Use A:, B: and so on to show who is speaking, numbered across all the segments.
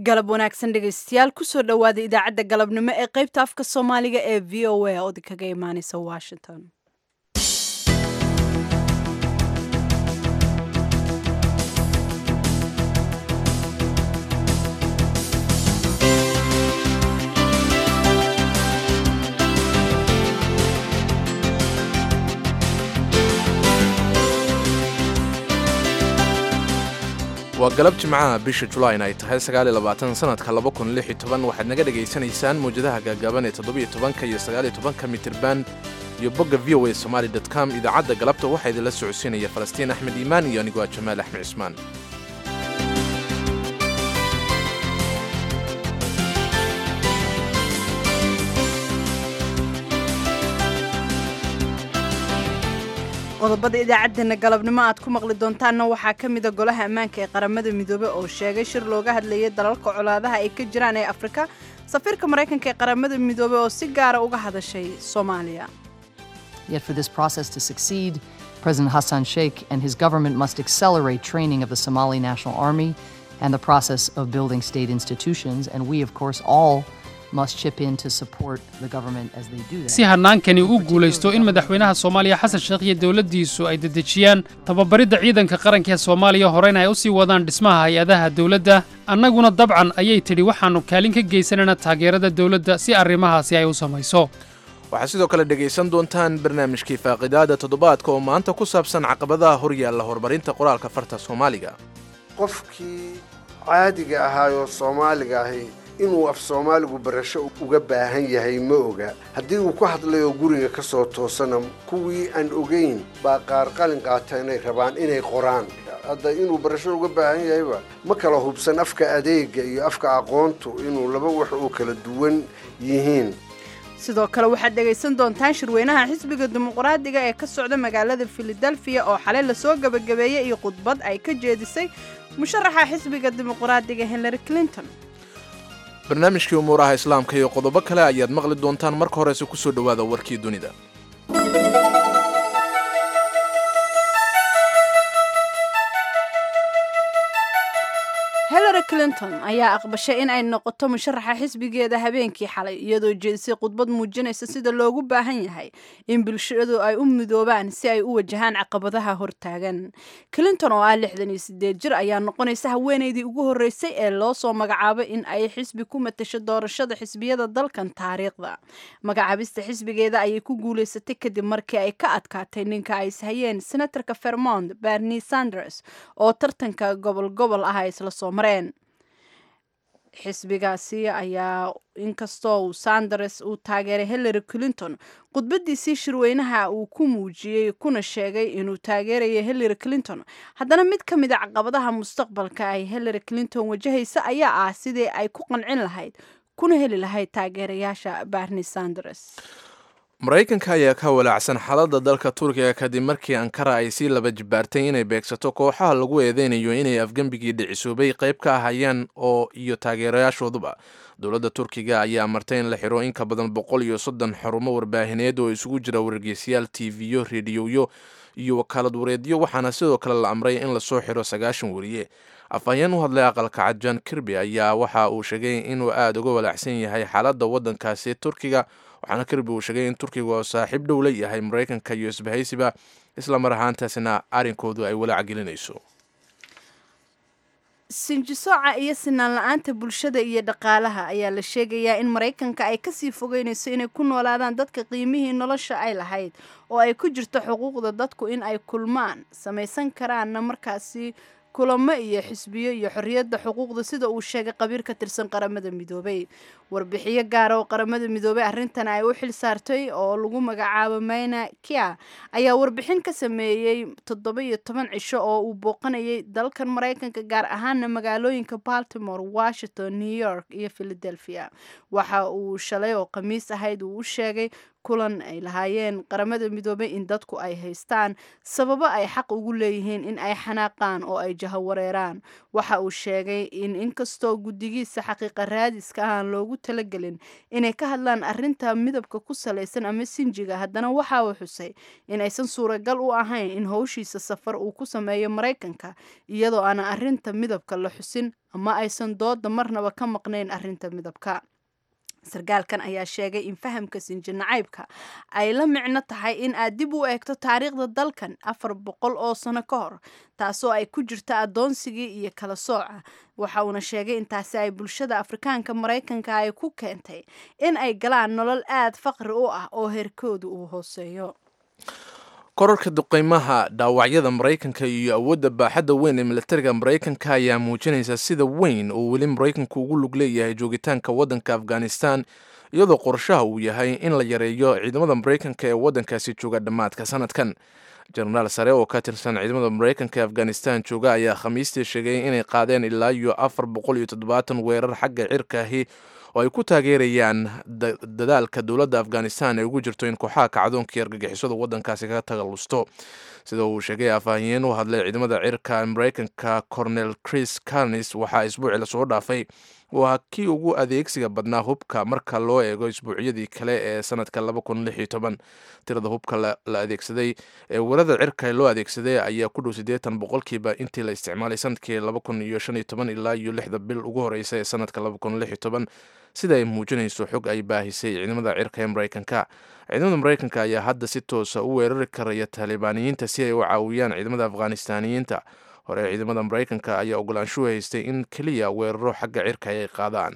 A: galab wanaagsan dhegaystayaal kusoo dhowaada idaacadda galabnimo ee qaybta afka soomaaliga ee v o a oo kaga imaaneysa washington
B: waa galab jimcaha bisha julayn ay tahay sanadka waxaad naga dhegaysanaysaan mawjadaha gaagaaban ee todobytobanka iyo sagaalyotobanka mitirban iyo bogga v o a somaali com idaacadda galabta waxaa idinla socodsiinaya falastiin axmed iimaan iyo anigoo ah jamaal axmed cismaan
A: qodobada idaacaddeenna galabnimo aad ku maqli doontaanna waxaa ka mida golaha ammaanka ee qaramada midoobe oo sheegay shir looga hadlayay dalalka colaadaha ay ka jiraan ee afrika safiirka maraykanka ee qaramada midoobe oo si gaara uga hadashay soomaaliya
C: Yet for this process to succeed, President Hassan Sheikh and his government must accelerate training of the Somali National Army and the process of building state institutions. And we, of course, all must chip in to support the government as they do that.
D: si hannaankani u guulaysto in madaxweynaha soomaaliya xasan sheekh iyo dowladdiisu ay dedejiyaan tababaridda ciidanka qaranka ee soomaaliya horeyna ay u sii wadaan dhismaha hay-adaha dowladda annaguna dabcan ayay tidhi waxaannu kaalin ka geysanayna taageerada dowladda si arrimahaasi ay u samayso
B: waxaad sidoo kale dhegaysan doontaan barnaamijkii faaqidaada toddobaadka oo maanta ku saabsan caqabadaha horyaalla horumarinta qoraalka farta soomaaliga
E: qofkii caadiga ahaayoo soomaaliga ahi inuu af soomaaligu barasho uga baahan yahay ma oga haddii uu ku hadlayoo guriga ka soo toosana kuwii aan ogayn baa qaar qalin qaata inay rabaan inay qoraan hadda inuu barasho uga baahan yahayba ma kala hubsan afka adeega iyo afka aqoontu inuu laba wax oo kala duwan yihiin
A: sidoo kale waxaad dhegaysan doontaan shirweynaha xisbiga dimuqraadiga ee ka socda magaalada filadelfiya oo xalay lasoo gebagabeeyey iyo khudbad ay ka jeedisay musharaxa xisbiga dimuqraadiga hillary clinton
B: barnaamijkii umuuraha islaamka iyo qodobo kale ayaad maqli doontaan marka horese ku soo dhowaada warkii dunida
A: hillary clinton ayaa aqbashay in ay noqoto musharaxa xisbigeeda habeenkii xalay iyadoo jeedisay khudbad muujinaysa sida loogu baahan yahay in bulshadu ay u midoobaan si ay u wajahaan caqabadaha hortaagan clinton oo ah lixdan iyo sideed jir ayaa noqonaysa haweenaydii ugu horreysay ee loo soo magacaabay in ay xisbi ku matasho doorashada xisbiyada dalkan taariikhda magacaabista xisbigeeda ayay ku guulaysatay kadib markii ay ka adkaatay ninka ay ishayeen senatorka vermont bernie sanders oo tartanka gobol gobol ah isla soo xisbigaasi ayaa inkastoo uu sanders uu taageeray hillary clinton khudbadiisii shirweynaha uu ku muujiyey kuna sheegay inuu taageerayo hillary clinton haddana mid ka mid a caqabadaha mustaqbalka ay hillary clinton wajahaysa ayaa ah sidii ay ku qancin lahayd kuna heli lahayd taageerayaasha bernie sanders
B: maraykanka ayaa ka walaacsan xaaladda dalka turkiga kadib markii ankara ay sii laba jibaartay inay beegsato kooxaha lagu eedeynayo inay afgembigii dhicisoobay qayb ka ahayeen oo iyo taageerayaashooduba dowladda turkiga ayaa martay in la xiro in ka badan boqol iyo soddon xarumo warbaahineed oo isugu jira wargeysayaal tiiviyo rediyoyo iyo wakaalad wareedyo waxaana sidoo kale la amray in lasoo xiro sagaashan weriye afhayeen u hadlay aqalka cad john kirby ayaa waxa uu sheegay inuu aada uga walaacsan yahay xaaladda waddankaasi turkiga waxaana kirby uu sheegay in turkiga oo saaxiib dhow la yahay maraykanka iyo isbahaysiba isla mar ahaantaasina arrinkoodu ay walaac gelinayso
A: sinjisooca iyo sinaan la-aanta bulshada iyo dhaqaalaha ayaa la sheegayaa in maraykanka ay kasii fogeynayso inay ku noolaadaan dadka qiimihii nolosha ay lahayd oo ay ku jirto xuquuqda dadku in ay kulmaan samaysan karaanna markaasi kulamo iyo xisbiyo iyo xorriyadda xuquuqda sida uu sheegay qabiir ka tirsan qaramada midoobay warbixiyo gaara oo qaramada midoobay arrintan ay u xil saartay oo lagu magacaabo mayna kia ayaa warbixin ka sameeyey toddoba iyo toban cisho oo uu booqanayay dalkan maraykanka gaar ahaana magaalooyinka baltimore washington new york iyo philadelphia waxa uu shalay oo khamiis ahayd uu u sheegay kulan ay lahaayeen qaramada midoobay in dadku ay haystaan sababo ay xaq ugu leeyihiin in ay xanaaqaan oo ay jahawareeraan waxa uu sheegay in inkastoo guddigiisa xaqiiqa raadiska aan loogu talagelin inay ka hadlaan arinta midabka ku salaysan ama sinjiga haddana waxa uu xusay in aysan suuragal u ahayn in howshiisa safar uu ku sameeyo maraykanka iyadoo aana arinta midabka la xusin ama aysan dooda marnaba ka maqnayn arinta midabka sarkaalkan ayaa sheegay in fahamka sinji nacaybka ay la micno tahay in aad dib u eegto taariikhda dalkan afar boqol oo sano ka hor taasoo ay ku jirta adoonsigii iyo kala sooca waxa uuna sheegay intaasi ay bulshada afrikaanka maraykanka ay ku keentay in ay galaan nolol aad faqri u ah oo heerkoodu uu hooseeyo
B: korarka duqeymaha dhaawacyada maraykanka iyo awoodda baaxadda weyn ee militariga maraykanka ayaa muujinaysa sida weyn oo weli maraykanku ugu lug leeyahay joogitaanka waddanka afghanistan iyadoo qorshaha uu yahay in la yareeyo ciidamada maraykanka ee waddankaasi jooga dhammaadka sanadkan jenaraal sare oo ka tirsan ciidamada maraykanka ee afghanistan jooga ayaa khamiistii sheegay inay qaadeen ilaa iyo afar boqol iyo toddobaatan weerar xagga cirka ahi oo ay ku taageerayaan dadaalka dowladda afghanistan ee ugu jirto in kooxaha kacdoonka iyo argagixisada waddankaasi kaga tagalusto sida uu sheegay afhayeen u hadlay ciidamada cirka maraykanka cornel chris carnis waxaa isbuuci lasoo dhaafay uu ahaa kii ugu adeegsiga badnaa hubka marka loo eego isbuucyadii kale ee sanadka tirada hubka la adeegsaday ee weerada cirka loo adeegsaday ayaa ku dhow siddeetan boqolkiiba intii la isticmaalay sanadkii ilaa iyo lixda bil ugu horeysa ee sanadka sida ay muujinayso xog ay baahisay ciidamada cirka ee maraykanka ciidamada maraykanka ayaa hadda si toosa u weerari karaya taalibaaniyiinta si ay u caawiyaan ciidamada afghanistaniyiinta hore ciidamada maraykanka ayaa ogolaanshuhu haystay in keliya weeraro xagga cirka ay qaadaan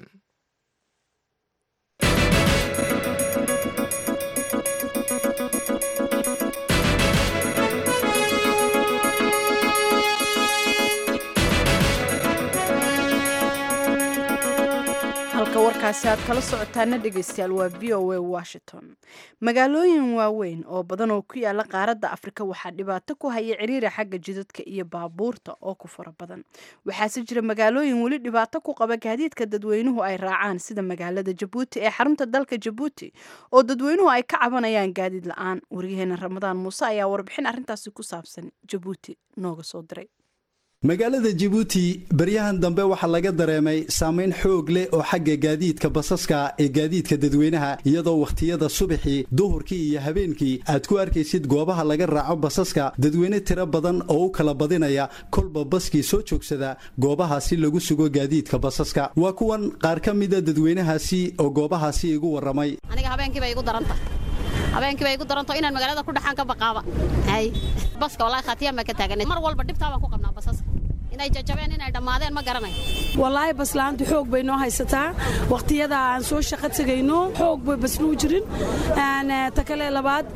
A: halka warkaasi aad kala socotaana dhegeystayaal waa v o a washington magaalooyin waaweyn oo badan oo ku yaala qaaradda afrika waxaa dhibaato ku haya ciriira xagga jidadka iyo baabuurta oo ku fara badan waxaase jira magaalooyin weli dhibaato ku qaba gaadiidka dadweynuhu ay raacaan sida magaalada jabuuti ee xarunta dalka jabuuti oo dadweynuhu ay ka cabanayaan gaadiid la-aan wariyaheena ramadaan muuse ayaa warbixin arrintaasi ku saabsan jabuuti nooga soo diray
F: magaalada jabuuti baryahan dambe waxaa laga dareemay saamayn xoog leh oo xagga gaadiidka basaska ee gaadiidka dadweynaha iyadoo wakhtiyada subaxii duhurkii iyo habeenkii aad ku arkaysid goobaha laga raaco basaska dadweyne tiro badan oo u kala badinaya kolba baskii soo joogsada goobahaasi lagu sugo gaadiidka basaska waa kuwan qaar ka mida dadweynahaasi oo goobahaasi igu warramay
G: aniga habeenkiiba igu daranta habeenkiiba igu daranto inaan magaalada ku dhaxaan ka baqaaba hay baska wallahi khatiyaan baan ka taaganay mar walba dhibtaa baan ku qabnaa basaska inay jajabeen inay dhammaadeen ma garanayo
H: wallaahi baslaantu xoog bay noo haysataa wakhtiyada aan soo shaqo tegayno xoog bay basnuu jirin ta kale labaad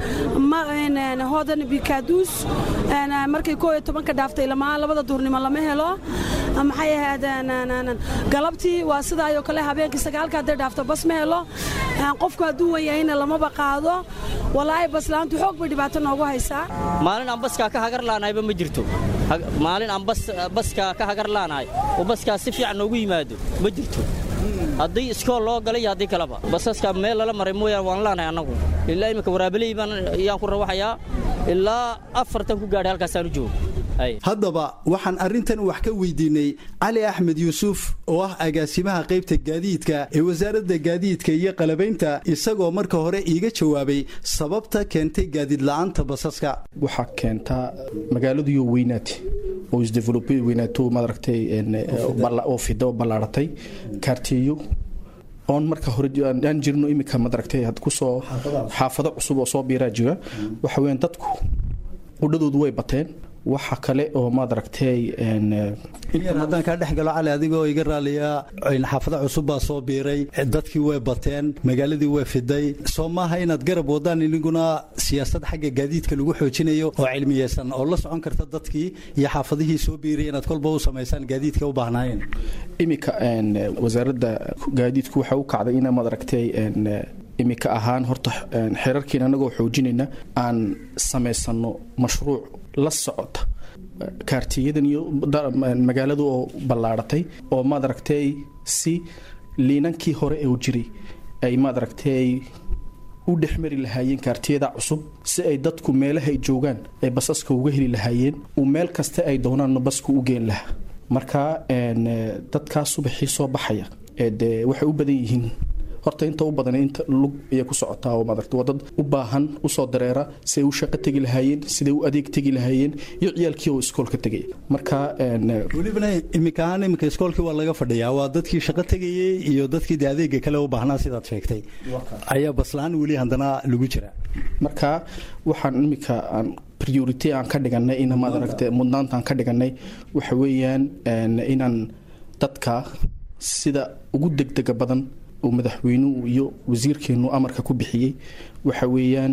H: hodan bikaaduus markay koo iyo tobanka dhaaftay lamaa labada duurnimo lama helo maxay ahayd galabtii waa sidaayoo kale habeenkii sagaalka hadday dhaafto bas ma helo qofku hadduu wan yahayna lamaba qaado wallaahi baslaantu xoog bay dhibaato noogu haysaa
I: maalin aan baskaa ka hagar laanayba ma jirto maalin aan baskaa ka hagar laanahay oo baskaa si fiican noogu yimaado ma jirto haddii iskool loo galay iyo haddii kaleba basaska meel lala maray mooyaan waan laanahay annagu ilaa imminka waraabeley baan ayaan ku rawaxayaa ilaa afartan ku gaadhay halkaasaan u joogo
F: haddaba waxaan arrintan wax ka weydiinay cali axmed yuusuf oo ah agaasimaha qaybta gaadiidka ee wasaaradda gaadiidka iyo qalabaynta isagoo marka hore iiga jawaabay sababta keentay gaadiid la'aanta basaska
J: waxaa keentaa magaaladiyo weynaati oo isdevelopy weynaato maaragtay oo fida oo ballaaratay kaartiyeyo oon marka hore aan jirno iminka maaragtay kusoo xaafado cusub oo soo biiraa jira waxa weeyaan dadku qudhadoodu way bateen waxa kale oo maad aragtay
F: inyar haddaan kaa dhex galo cali adigoo iga raaliya xaafado cusub baa soo biiray dadkii way bateen magaaladii way fiday soo maaha inaad garab wadaan iniguna siyaasad xagga gaadiidka lagu xoojinayo oo cilmiyeysan oo la socon karta dadkii iyo xaafadihii soo biiray inaad kolba u samaysaan gaadiidka u baahnaayeen
J: iminka wasaaradda gaadiidku waxa u kacday ina maad aragtay iminka ahaan horta xerarkiina anagoo xoojinayna aan samaysano mashruuc la socota kaartiyadan iyo magaaladu oo ballaaratay oo maad aragtay si liinankii hore ee u jiray ay maad aragtay u dhexmari lahaayeen kaartiyada cusub si ay dadku meelaha ay joogaan ay basaska uga heli lahaayeen uu meel kasta ay doonaanna basku u geen lahaa marka dadkaa subaxii soo baxaya dee waxay u badan yihiin horta inta u badan inta lug ayay ku socotaa oo maaragta waa dad u baahan usoo dareera siday u shaqo tegi lahaayeen siday u adeeg tegi lahaayeen iyo ciyaalkii oo iskoolka tegaya marka
F: welibana iminka ahaan iminka iskoolkii waa laga fadhiyaa waa dadkii shaqo tegayey iyo dadkii de adeega kale u baahnaa sidaad sheegtay ayaa baslaan weli haddana lagu jira
J: marka waxaan iminka aan priority aan ka dhiganay in maad aragta mudnaanta aan ka dhiganay waxa weeyaan inaan dadka sida ugu degdega badan uu madaxweynuhu iyo wasiirkeenu amarka ku bixiyey waxa weeyaan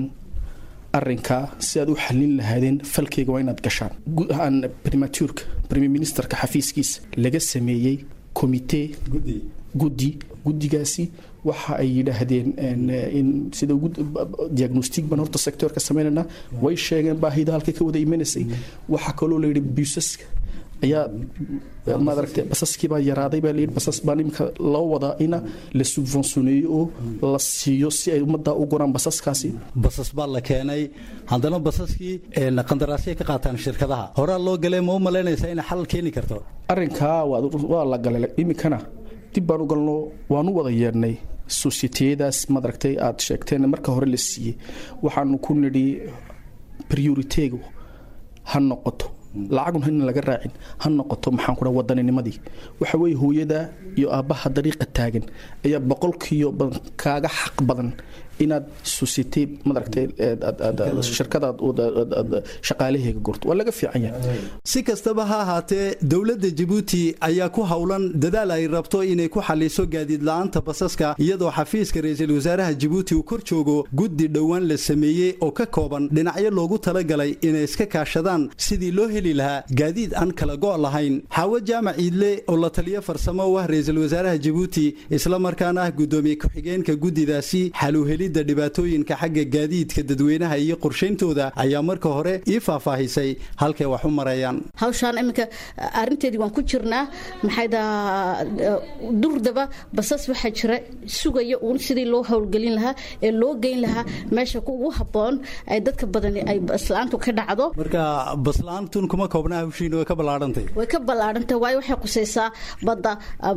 J: arinkaa si aad u xalin lahaadeen falkeyga waa inaad gashaan guud ahaan primaturka premier ministerka xafiiskiisa laga sameeyey komitee guddi guddigaasi waxa ay yidhaahdeen in sida ugu diagnostic baan horta sectorka sameynayna way sheegeen baahida halkay ka wada imanaysay waxaa kaloo layidhi busaska ayaa maaragtay basaskii baa yaraaday baa layidhi basas baan imika loo wadaa ina la subventioneeyo oo la siiyo si ay ummadda u guraan basaskaasi
F: basas baa la keenay haddana basaskii qandaraasya ka qaataan shirkadaha horaa loo galay ma u malaynaysaa inay xal keeni karto
J: arrinkaa waa la galay imikana dib baan u galno waan u wada yeedhnay sosiyeteyadaas maaragtay aad sheegteen marka hore la siiyey waxaanu ku nidhi prioriteegu ha noqoto lacagun in laga raacin ha noqoto maxaan kudha wadaninimadii waxa weeye hooyada iyo aabbaha dariiqa taagan ayaa boqolkiiyo badan kaaga xaq badan inaad societe maaragtay shirkadaad shaqaalaheega gurto waa laga fiican yahay
F: si kastaba ha ahaatee dowladda jabuuti ayaa ku howlan dadaal ay rabto inay ku xaliso gaadiid la-aanta basaska iyadoo xafiiska ra-iisul wasaaraha jabuuti uu kor joogo guddi dhowaan la sameeyey oo ka kooban dhinacyo loogu talagalay inay iska kaashadaan sidii loo heli lahaa gaadiid aan kala go' lahayn xaawo jaamac iidle oo la taliyo farsamo u ah ra-iisul wasaaraha jabuuti islamarkaana ah guddoomiye ku-xigeenka guddidaasi xaluuheli dhibaatooyinka xagga gaadiidka dadweynaha iyo qorshayntooda ayaa marka hore ii faahfaahisay halkay wax u marayaan
K: hawshaan iminka arinteedii waan ku jirnaa maxay daa durdaba basas waxaa jira sugaya uun sidii loo howlgelin lahaa ee loo geyn lahaa meesha ugu habboon ay dadka badani ay baslaantu ka dhacdo
F: marka baslaantun kuma koobnaa hawshiina way ka ballaadhantay
K: way ka ballaadhantay waayo waxay qusaysaa badda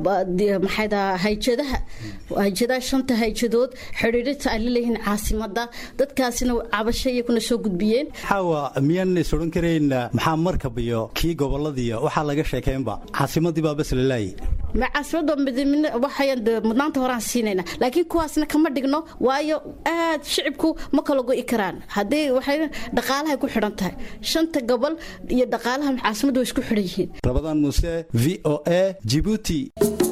K: maxay daa hayjadaha hayjadaha shanta hayjadood xidhiidhita ay laleeyihiin caasimada dadkaasina cabasho iyakuna soo gudbiyeen
F: xaawa miyaan is odhan karayn maxaa markab iyo kii goboladiiyo waxaa laga sheekeynba caasimadii baa bas lalaayay
K: ma caasimada waxayan mudnaanta horaan siinayna laakiin kuwaasna kama dhigno waayo aad shicibku ma kala go'i karaan haddii waxay dhaqaalahay ku xidhan tahay shanta gobol iyo dhaqaalaha caasimadda way isku xidhan yihiin
F: rabadaan muuse v o a jibuuti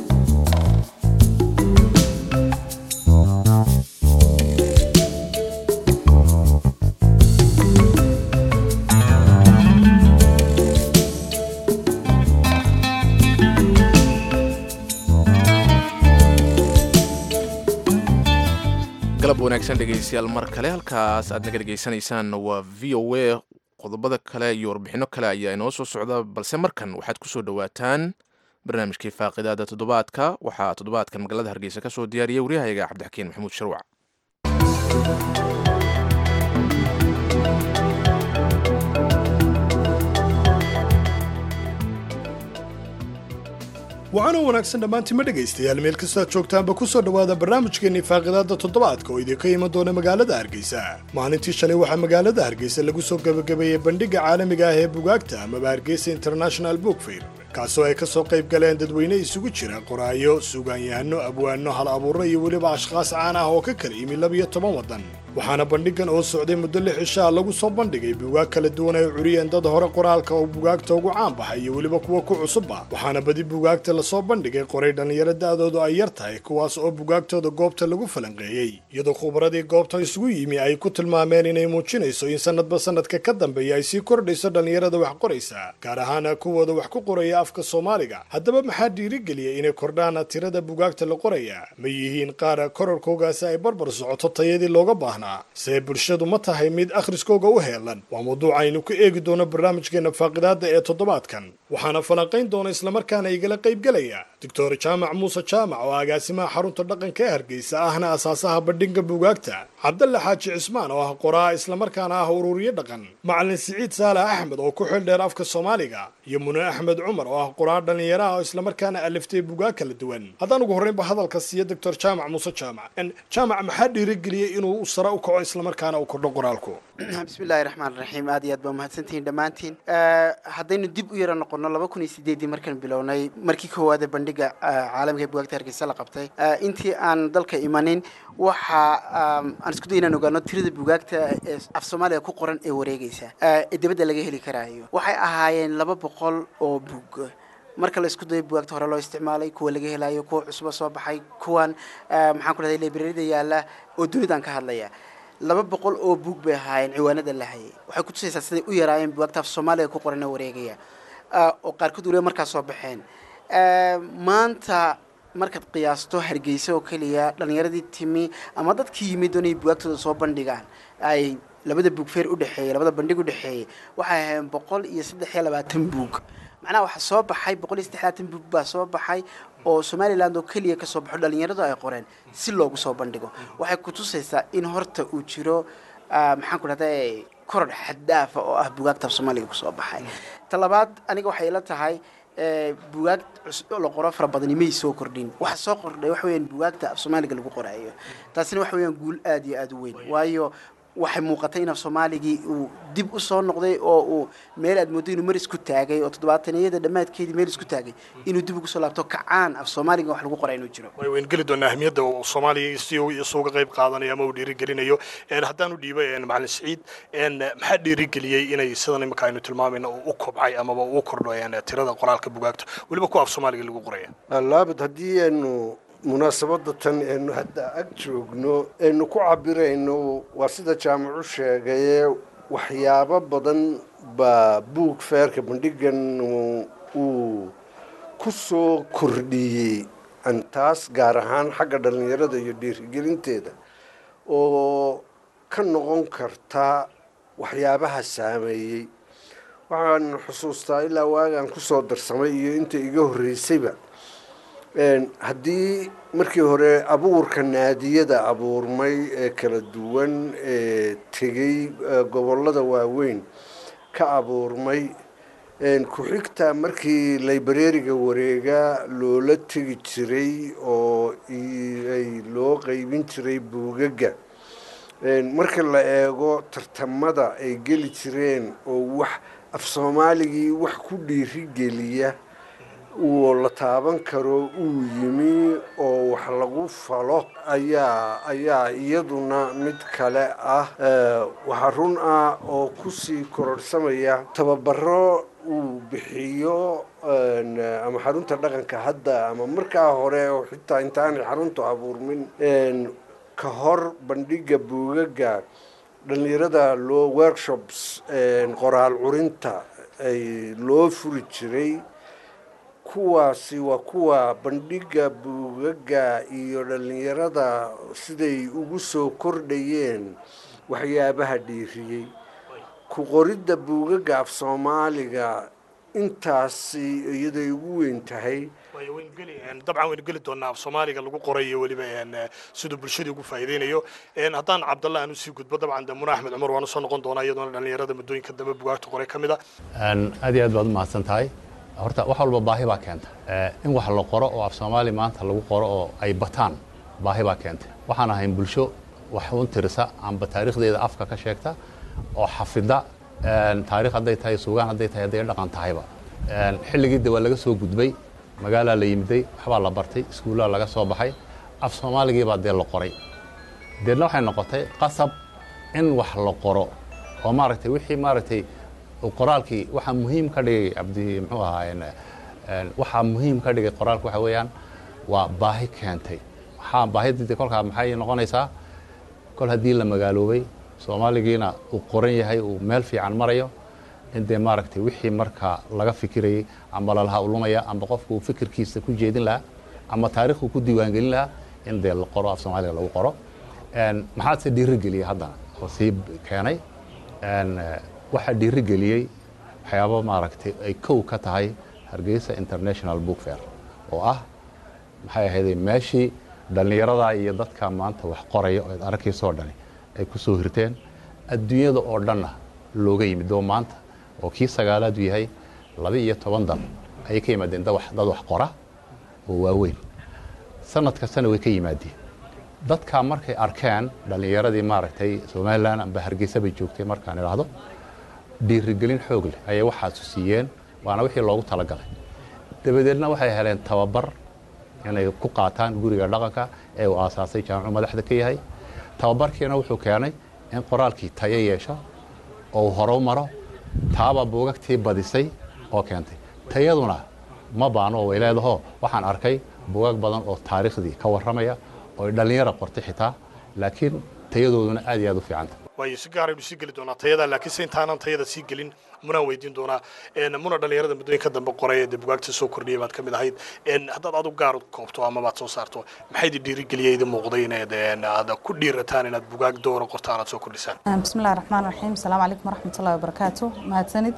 B: galab wanaagsan dhegaystayaal mar kale halkaas aad naga dhegaysanaysaan waa v o a qodobada kale iyo warbixino kale ayaa inoo soo socda balse markan waxaad ku soo dhowaataan barnaamijkii faaqidaada toddobaadka waxaa toddobaadkan magaalada hargeysa ka soo diyaariyay waryahayaga cabdixakiin maxamuud sharwac
L: waxaana wanaagsan dhammaantima dhegaystayaal meel kastoad joogtaanba ku soo dhowaada barnaamijkeennii faaqidaadda toddobaadka oo idinka iman doona magaalada hargeysa maalintii shalay waxaa magaalada hargeysa lagu soo gebagabeeyey bandhigga caalamiga ah ee bugaagta amaba hargeysa international book fair kaasoo ay ka soo qayb galeen dadweyne isugu jira qoraayo suugaanyahanno abwaanno hal abuurro iyo weliba ashkhaas caan ah oo ka kala yimi labiyo toban waddan waxaana bandhiggan oo socday muddo lix cishaa lagu soo bandhigay bugaag kala duwan ay curiyeen dad hore qoraalka oo bugaagta ugu caan baxay iyo weliba kuwa ku cusubba waxaana badi bugaagta lasoo bandhigay qoray dhallinyaro da'doodu ay yar tahay kuwaas oo bugaagtooda goobta lagu falanqeeyey iyadoo khubaradii goobta isugu yimi ay ku tilmaameen inay muujinayso in sannadba sannadka ka dambeeya ay sii kordhayso dhallinyarada wax qoraysa gaar ahaana kuwooda wax ku qoraya afka soomaaliga haddaba maxaa dhiirigeliyay inay kordhaan tirada bugaagta la qoraya ma yihiin qaar korarkoogaasi ay barbar socoto tayadii looga baahnaa doonaa see bulshadu ma tahay mid akhriskooga u heelan waa mawduuc aynu ku eegi doono barnaamijkeena faaqidaada ee toddobaadkan waxaana falanqayn doona islamarkaana igala qaybgelaya doctor jaamac muuse jaamac oo agaasimaha xarunta dhaqanka ee hargeysa ahna asaasaha bandhiga buugaagta cabdalle xaaji cismaan oo ah qoraa islamarkaana ah ururiye dhaqan macalin siciid saale axmed oo ku xil dheer afka soomaaliga iyo mune axmed cumar oo ah qoraa dhallinyaraha oo islamarkaana aliftay buugaag kala duwan haddaan ugu horreynba hadalka siiya doctor jaamac muuse jaamac jaamac maxaa dhiirigeliyey inuu sare u kaco islamarkaana uu kordho qoraalku
M: bismillahi raxmaan raxiim aad iyo aad baa mahadsantihiin dhammaantiin haddaynu dib u yara noqono laba kun iyo sideedii markaan bilownay markii koowaade bandhiga caalamiga ee bugaagta hargeysa la qabtay intii aan dalka imanin waxa aan isku day inaan ogaano tirada bugaagta ee af soomaaliga ku qoran ee wareegeysa ee dibadda laga heli karaayo waxay ahaayeen laba boqol oo bug marka la isku dayo bugaagta hore loo isticmaalay kuwa laga helayo kuwa cusuba soo baxay kuwan maxaan ku dhahday librarida yaalla oo dunidaan ka hadlaya laba boqol oo buug bay ahaayeen ciwaanada la hayay waxay kutusaysaa siday u yaraayeen bugaagta af soomaaliga ku qoran ee wareegaya oo qaarkood waliba markaas soo baxeen maanta markaad qiyaasto hargeysa oo keliya dhallinyaradii timi ama dadkii yimid doonay bugaagtooda soo bandhigaan ay labada buug feer udhexeeyey labada bandhig udhexeeyey waxay ahaayeen boqol iyo saddex iyo labaatan buug macnaha waxaa soo baxay boqol iyo saddex labaatan buug baa soo baxay oo somaliland oo keliya kasoo baxo dhalinyaradu ay qoreen si loogu soo bandhigo waxay kutusaysaa in horta uu jiro maxaan ku dhahda korodh xaddaafa oo ah bugaagta af soomaaliga kusoo baxay ta labaad aniga waxay ila tahay bugaag la qoro fara badani may soo kordhin waxa soo kordhay waxa weyaan bugaagta af soomaaliga lagu qoraayo taasina waxa weyaan guul aad iyo aada u weyn waayo waxay muuqatay in af soomaaligii uu dib u soo noqday oo uu meel aad moodo inuu mar isku taagay oo toddobaataniyada dhammaadkeedii meel isku taagay inuu dib ugu soo laabto kacaan af soomaaliga wax lagu qoraa inuu jiro
L: way wayn geli doonaa ahmiyadda uu soomaaliya si uu isuga qayb qaadanayo ama uu dhiirigelinayo haddaan u dhiibo macalin siciid maxaa dhiirigeliyey inay sidan imika aynu tilmaamayna uu u kobcay amaba uu kordho tirada qoraalka bugaagta weliba kuwa af soomaaliga lagu qoraya
E: laabad haddii aynu munaasabadda tan eenu hadda ag joogno aynu ku cabirayno waa sida jaamacu sheegaye waxyaabo badan baa buug feerka bandhigan uu ku soo kordhiyey taas gaar ahaan xagga dhallinyarada iyo dhiirigelinteeda oo ka noqon karta waxyaabaha saameeyey waxaan xusuustaa ilaa waagaan kusoo darsamay iyo inta iga horreysayba haddii markii hore abuurka naadiyada abuurmay ee kala duwan ee tegey gobollada waaweyn ka abuurmay ku-xigta markii librariga wareega loola tegi jiray oo ay loo qeybin jiray buugaga marka la eego tartamada ay geli jireen oo wax af soomaaligii wax ku dhiirigeliya uu la taaban karo uu yimi oo wax lagu falo ayaa ayaa iyaduna mid kale ah waxaa run ah oo kusii kororhsamaya tababaro uu bixiyo ama xarunta dhaqanka hadda ama markaa hore oo xitaa intaanay xaruntu abuurmin ka hor bandhiga buugaga dhallinyarada loo workshops qoraal curinta ay loo furi jiray kuwaasi waa kuwa bandhiga buugaga iyo dhallinyarada siday ugu soo kordhayeen waxyaabaha dhiiriyey ku qoridda buugaga af soomaaliga intaasi iyaday ugu weyn tahay
L: dabcan waynu geli doonaa af soomaaliga lagu qorayo weliba siduu bulshadii ugu faa'iideynayo haddaan cabdalla aan usii gudbo dabcan de muna axmed cumar waan usoo noqon doonaa iyadoona dhallinyarada muddooyinka dambe bugaagta qoray ka mid a
N: aad iyo aad baad u mahadsan tahay horta wax walba baahi baa keenta in wax la qoro oo af soomaali maanta lagu qoro oo ay bataan baahi baa keenta waxaan ahayn bulsho wax un tirisa amba taariikhdeeda afka ka sheegta oo xafida taarikh hadday tahay suugaan hadday tahay hadday dhaqan tahayba xilligii de waa laga soo gudbay magaalaa la yimiday waxbaa la bartay iskuullaa laga soo baxay af soomaaligii baa dee la qoray deedna waxay noqotay qasab in wax la qoro oo maaragtay wixii maaragtay qoraalkii waxaa muhiim ka dhigay cabdi muxuu ahaa waxaa muhiim ka dhigay qoraalka waxa weeyaan waa baahi keentay waxaa baahidii kolkaa maxay noqonaysaa kol haddii la magaaloobay soomaaligiina uu qoran yahay uu meel fiican marayo in dee maaragtay wixii markaa laga fikirayay amba lalaha ulumaya amba qofku uu fikirkiisa ku jeedin lahaa ama taarikhku ku diiwaangelin lahaa in dee la qoro af soomaaliga lagu qoro maxaa se dhiirigeliyey haddana oo sii keenay waxaa dhiirigeliyey waxyaabo maaragtay ay kow ka tahay hargeysa international book fair oo ah maxay ahayday meeshii dhallinyarada iyo dadka maanta wax qoraya oo ad arkaysoo dhani ay ku soo hirteen adduunyada oo dhanna looga yimid oo maanta oo kii sagaalaadu yahay laba iyo toban dal ayay ka yimaadeen dad wax qora oo waaweyn sanad kastana way ka yimaadeen dadkaa markay arkeen dhallinyaradii maaragtay somalilan amba hargeysa bay joogtay markaan idhaahdo dhiirigelin xoog leh ayay waxaasu siiyeen waana wixii loogu talagalay dabadeedna waxay heleen tababar inay ku qaataan guriga dhaqanka ee uu aasaasay jaamicu madaxda ka yahay tababarkiina wuxuu keenay in qoraalkii tayo yeesho oo horow maro taabaa buugagtii badisay oo keentay tayaduna ma baano way leedaho waxaan arkay buugag badan oo taariikhdii ka warramaya oo dhallinyara qortay xitaa laakiin tayadooduna aad iyo aad u fiicanta
L: waayo si gaaraynu sii geli doonaa tayada laakiin se intaanan tayada sii gelin munaan weydiin doonaa muna dhallinyarada muddooyinka dambe qoray ee dee bugaagta soo kordhiyay baad ka mid ahayd haddaad adu gaar koobto ama baad soo saarto maxay idin dhiirigeliyay idin muuqday inaad aad ku dhiirataan inaad bugaag doora qortaan aad soo kordhisaan
O: bismillahi raxmaan raxiim asalaamu calaykum waraxmatullahi wabarakaatu mahadsanid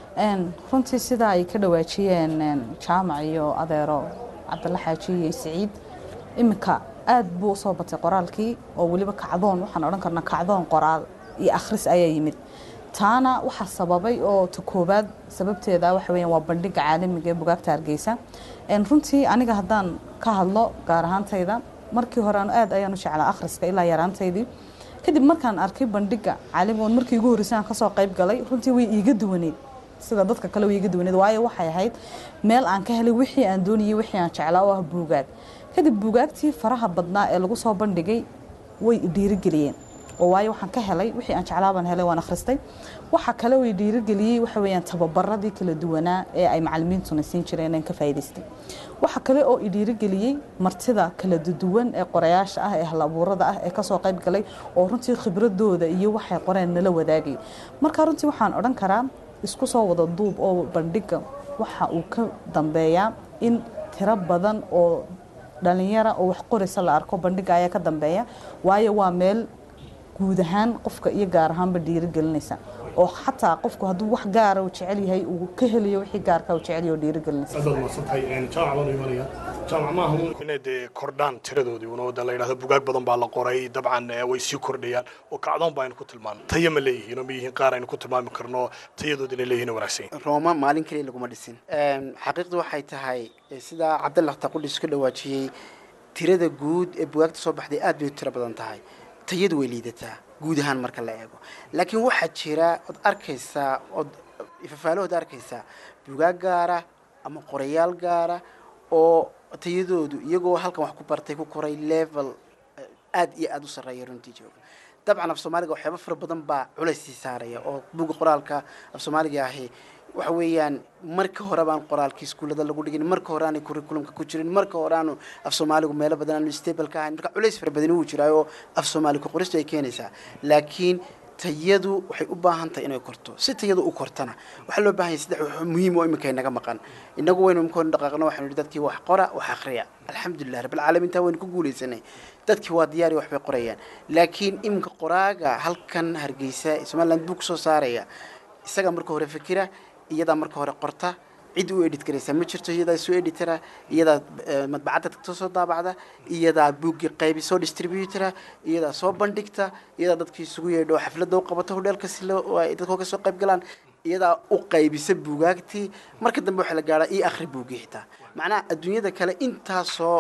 O: runtii sida ay ka dhawaajiyeen jaamac iyo adeero cabdalla xaaji iyo siciid iminka aad buu usoo batay qoraalkii oo weliba kacdoon waxaan odhan karnaa kacdoon qoraal iyo akhris ayaa yimid taana waxaa sababay oo ta koobaad sababteeda waxa weeyaan waa bandhiga caalamiga ee bugaagta hargeysa runtii aniga haddaan ka hadlo gaar ahaantayda markii hore aad ayaan u jeclaa akhriska ilaa yaraantaydii kadib markaan arkay bandhiga caalamiga oon markii ugu horreysay aan kasoo qayb galay runtii way iiga duwaneed sida dadka kale way iiga duwaneed waayo waxay ahayd meel aan ka helay wixii aan doonayay wixii aan jeclaa oo ah buugaag kadib buugaagtii faraha badnaa ee lagu soo bandhigay way dhiirigeliyeen oo waayo waxaan ka helay wixii aan jeclaa baan helay waan akhristay waxa kale way dhiirigeliyey waxa weeyaan tababaradii kala duwanaa ee ay macallimiintuna siin jireen aan ka faa'iidaystay waxa kale oo i dhiirigeliyey martida kala duwan ee qorayaasha ah ee halabuurada ah ee kasoo qayb galay oo runtii khibradooda iyo waxay qoreen nala wadaagay marka runtii waxaan odhan karaa isku soo wada duub oo bandhiga waxa uu ka dambeeyaa in tiro badan oo dhalinyara oo wax qoraysa la arko bandhiga ayaa ka dambeeya waayo waa meel guud ahaan qofka iyo gaar ahaanba dhiirigelinaysa oo xataa qofku hadduu wax gaara uu jecel yahay uu ka helayo wixii gaarka uu jecel yahay oo dhiirigelinaysa
L: aad baad mahadsantahay jaamac baan u imanaya jaamac maaha un inay dee kordhaan tiradoodii unooda la yidhahdo bugaag badan baa la qoray dabcan way sii kordhayaan oo kacdoon baa aynu ku tilmaano tayo ma leeyihiin oo ma yihiin qaar aynu ku tilmaami karno tayadood inay leeyihiin wanaagsan
M: rooma maalin kaliya laguma dhisin xaqiiqdu waxay tahay sidaa cabdalla taqudhis ka dhawaajiyey tirada guud ee bugaagta soo baxday aad bay u tiro badan tahay tayadu way liidataa guud ahaan marka la eego laakiin waxaa jira ood arkaysaa ood ifafaalahood arkaysaa bugaag gaara ama qorayaal gaara oo tayadoodu iyagoo halkan wax ku bartay ku koray level aad iyo aada u sarreeya runtii jooga dabcan af soomaaliga waxyaaba fara badan baa culays sii saaraya oo buga qoraalka af soomaaliga ahi waxa weeyaan marka hore baan qoraalkii iskuullada lagu dhigin marka hore aanay curriculumka ku jirin marka hore aanu af soomaaligu meelo badan aanu stable ka ahayn marka culays fara badani wuu jiraa oo af soomaali ku qoristu ay keenaysaa laakiin tayadu waxay u baahan tahay inay korto si tayadu u kortana waxaa loo baahan yahay saddex wax muhiim oo iminka inaga maqan inagu waynu imika dhaqaaqno waxaanu yidhi dadkii wax qora wax akhriya alxamdulilah rabbilcaalamiin taa waynu ku guulaysanay dadkii waa diyaari waxbay qorayaan laakiin iminka qoraaga halkan hargeysa ee somaliland buu kusoo saaraya isagaa marka hore fikira iyadaa marka hore qorta cid u edit garaysaa ma jirto iyadaa soo editara iyadaa madbacadda tagto soo daabacda iyadaa buuggii qaybi soo distributora iyadaa soo bandhigta iyadaa dadkii isugu yeedho xafladda u qabato hodheelka si dadkoo ka soo qayb galaan iyadaa u qaybisa buugaagtii marka dambe waxaa la gaadhaa io akhri buuggii xitaa macnaha adduunyada kale intaasoo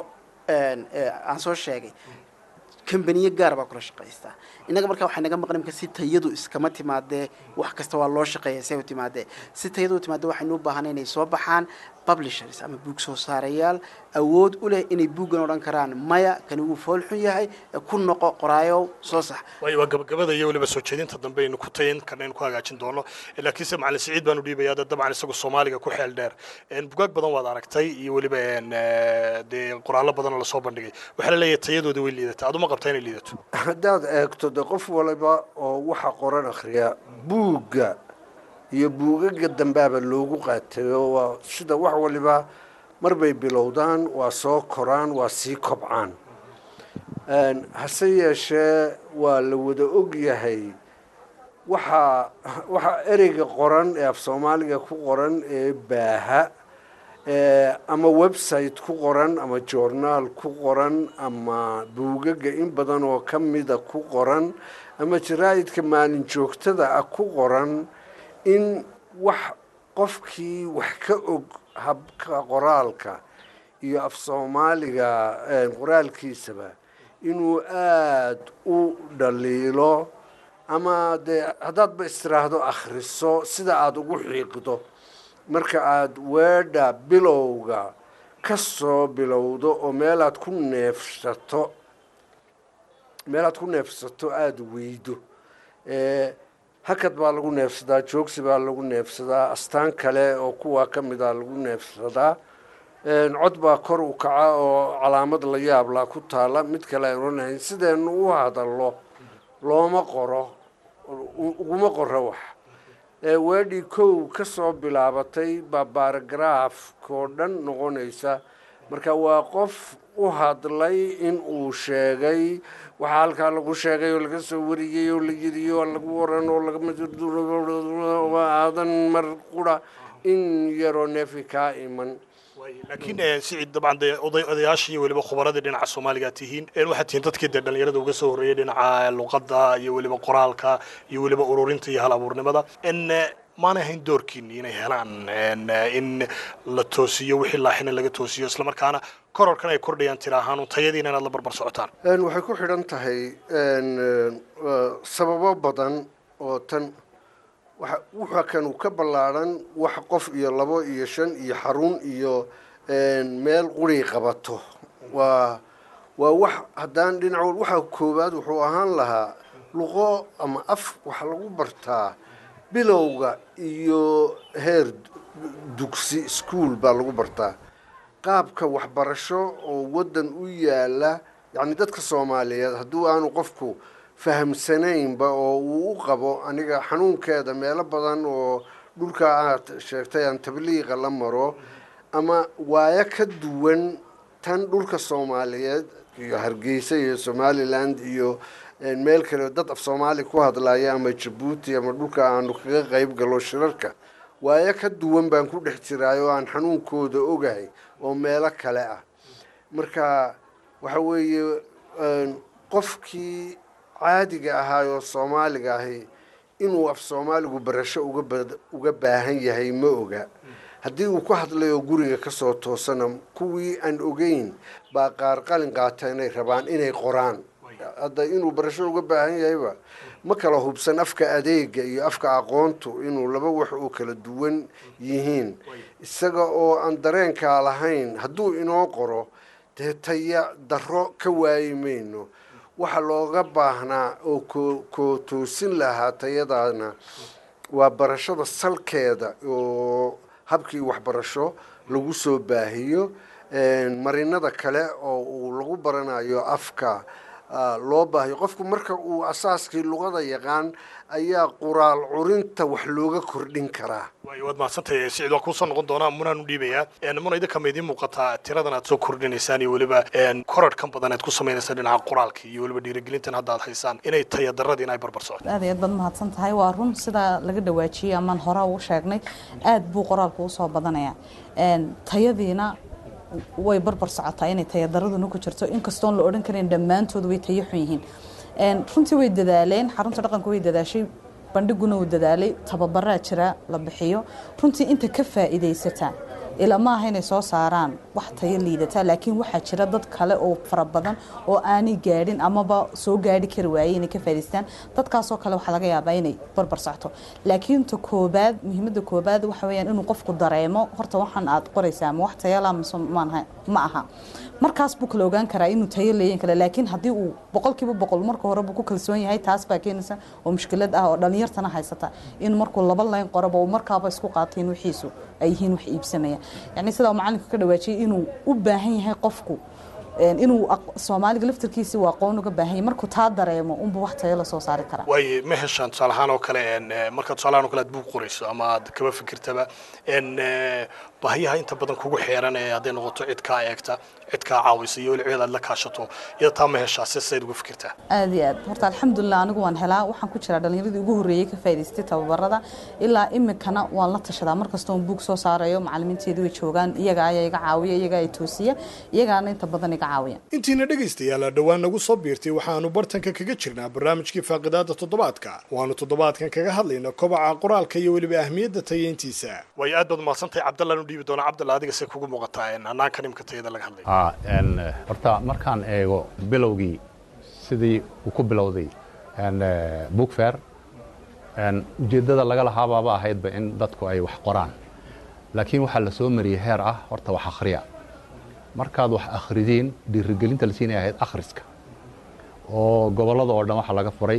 M: aan soo sheegay kambaniyo gaar baa kula shaqaystaa innaga markaa waxay naga maqan imka si tayadu iskama timaadee wax kasta waa loo shaqeeya say u timaadee si tayadu u timaadee waxaynu u baahanay inay soo baxaan publishers ama buug soo saarayaal awood u leh inay buuggan odhan karaan maya kani wuu fool xun yahay ku noqo qoraayow soo sax
L: waayo waa gabagabada iyo weliba soo jeedinta dambe aynu ku tayin karna aynu ku hagaajin doono laakiinse macalin siciid baanu dhiibayaa dad dabcan isagu soomaaliga ku xeel dheer bugaag badan waad aragtay iyo weliba dee qoraallo badan oo lasoo bandhigay waxaa la leeyahay tayadooda way liidataa aduma qabtaa inay liidato
E: haddaad eegto de qof waliba oo waxa qoran akhriya buugga iyo buugaga dambaaba loogu qaatayo waa sida wax waliba marbay bilowdaan waa soo koraan waa sii kobcaan hase yeeshee waa la wada og yahay waxaa waxaa ereyga qoran ee af soomaaliga ku qoran ee baaha ama website ku qoran ama journaal ku qoran ama buugaga in badan oo ka mida ku qoran ama jaraa'idka maalin joogtada ah ku qoran in wax qofkii wax ka og habka qoraalka iyo af soomaaliga qoraalkiisaba inuu aada u dhaliilo ama dee haddaadba istiraahdo akhriso sida aada ugu xiiqdo marka aada weedha bilowga ka soo bilowdo oo meelaad ku neefsato meelaad ku neefsato aada weydo hakad baa lagu neefsadaa joogsi baa lagu neefsadaa astaan kale oo kuwaa ka mida lagu neefsadaa cod baa kor u kaca oo calaamad la yaablaa ku taala mid kale aan oranahayn sideenu u hadallo looma qoro uguma qoro wax weedhii kow ka soo bilaabatay baa baaragraafkoo dhan noqonaysa marka waa qof u hadlay in uu sheegay waxaa halkaa lagu sheegay oo laga soo wariyey oo la yidhi oo lagu waran oo lagaadan mar qura in yaroo neefi kaa iman
L: laakiin sicid dabcan dee oday odayaashii iyo weliba khubaradii dhinaca soomaaliga tihiin waxaad tihiin dadkii dee dhallinyarada uga soo horreeyay dhinaca luqadda iyo weliba qoraalka iyo weliba ururinta iyo hal abuurnimada maanay ahayn doorkiini inay helaan in la toosiyo wixii laaxina laga toosiyo islamarkaana kororkan ay kordhayaan tira ahaan tayadiina inaad la barbar socotaan
E: waxay ku xidhan tahay sababo badan oo tan wuxa kanu ka ballaadhan wax qof iyo labo iyo shan iyo xarun iyo meel quri qabato waa waa wax haddaan dhinac waxa koowaad wuxuu ahaan lahaa luqo ama af waxa lagu bartaa bilowga iyo heer dugsi ischool baa lagu bartaa qaabka waxbarasho oo waddan u yaala yacni dadka soomaaliyeed hadduu aanu qofku fahamsanaynba oo uu u qabo aniga xanuunkeeda meelo badan oo dhulka aad sheegtay aan tabliiqa la maro ama waayo ka duwan tan dhulka soomaaliyeed iyo hargeysa iyo somaliland iyo meel kale dad af soomaali ku hadlaya ama jabuuti ama dhulka aanu kaga qayb galo shirarka waayo ka duwan baan ku dhex jiraay oo aan xanuunkooda ogahay oo meelo kale ah marka waxa weeye qofkii caadiga ahaayoo soomaaliga ahi inuu af soomaaligu barasho uga baahan yahay ma oga haddii uu ku hadlayo guriga kasoo toosana kuwii aan ogeyn baa qaar qalin qaata inay rabaan inay qoraan hadda inuu barasho uga baahan yahayba ma kala hubsan afka adeega iyo afka aqoontu inuu laba wax oo kala duwan yihiin isaga oo aan dareenkaa lahayn hadduu inoo qoro dee taya darro ka waayi mayno waxa looga baahnaa oo koo toosin lahaa tayadaana waa barashada salkeeda oo habkii waxbarasho lagu soo baahiyo marinada kale oo uu lagu baranayo afka loo baahiyo qofku marka uu asaaskii luqada yaqaan ayaa quraal curinta wax looga kordhin karaa
L: waad mahadsantahay sicid waa kuusoo noqon doonaa munaan u dhiibayaa muna idinka ma idiin muuqataa tiradan aad soo kordhinaysaan iyo weliba kororhkan badan aad ku samaynaysaan dhinaca qoraalka iyo weliba dhiirigelintan hadda aad haysaan inay tayadarradii in ay barbar socoto
O: aad iyo aad baad mahadsan tahay waa run sidaa laga dhawaajiyey amaan hore ugu sheegnay aad buu qoraalku usoo badanaya tayadiina way barbar socotaa inay tayadaraduna ku jirto inkastoon la odhan karin dhammaantood way tayo xun yihiin runtii way dadaaleen xarunta dhaqanka way dadaashay bandhiguna uu dadaalay tababaraa jira la bixiyo runtii inta ka faa'iidaysataa ila ma aha inay soo saaraan wax tayo liidataa laakiin waxaa jira dad kale oo fara badan oo aanay gaadhin amaba soo gaadhi kari waayey inay ka faa'idaystaan dadkaasoo kale waxaa laga yaabaa inay barbar socto laakiin ta koobaad muhiimadda koobaad waxa weeyaan inuu qofku dareemo horta waxaan aad qoraysaa ma wax tayala mise maanaha ma aha markaas buu kala ogaan karaa inuu tayo leeyan kale laakiin haddii uu boqolkiiba boqol marka hore buu ku kalsoon yahay taas baa keenaysa oo mushkilad ah oo dhalinyartana haysata in markuu laba layn qoraba uu markaaba isku qaateen wixiisu ay yihiin wax iibsamaya yacni sidaa macallinka ka dhawaajiyay inuu u baahan yahay qofku inuu soomaaliga laftarkiisi uu aqoon uga baahan yahay markuu taa dareemo unbuu wax tayo la soo saari karaa
L: waaye ma heshaan tusaale ahaan oo kale marka tusaale ahaan oo kale aad buug qorayso ama aad kaba fikirtaba baahiyaha inta badan kugu xeeran ee hadday noqoto cid kaa eegta cid kaa caawisa iyo weli cid aad la kaashato iyada taa ma heshaa si sayd uga fikirtaa
O: aad iyo aad horta alxamdulilah anigu waan helaa waxaan ku jiraa dhallinyaradii ugu horreeyey ka faa'idaystay tababarada ilaa iminkana waan la tashadaa markasta oon buug soo saarayo macallimiinteedu way joogaan iyaga ayaa iga caawiya iyaga ay toosiya iyagaana inta badan iga caawiya
L: intiina dhegaystayaal dhowaan nagu soo biirtay waxaanu bartanka kaga jirnaa barnaamijkii faaqidaada toddobaadka waanu toddobaadkan kaga hadlayna kobaca qoraalka iyo weliba ahmiyadda tayeyntiisa way aad baad umahadsantahay cabdallaan u dhiibi doona cabdalla adiga se kugu muuqataa hanaanka nimka tayada laga hadlay
N: horta markaan eego bilowgii sidii uu ku bilowday book fair ujeeddada laga lahaabaaba ahaydba in dadku ay wax qoraan laakiin waxaa la soo mariyey heer ah horta wax akhriya markaad wax akhridiin dhiirigelinta la siinaya ahayd akhriska oo gobollada oo dhan waxaa laga furay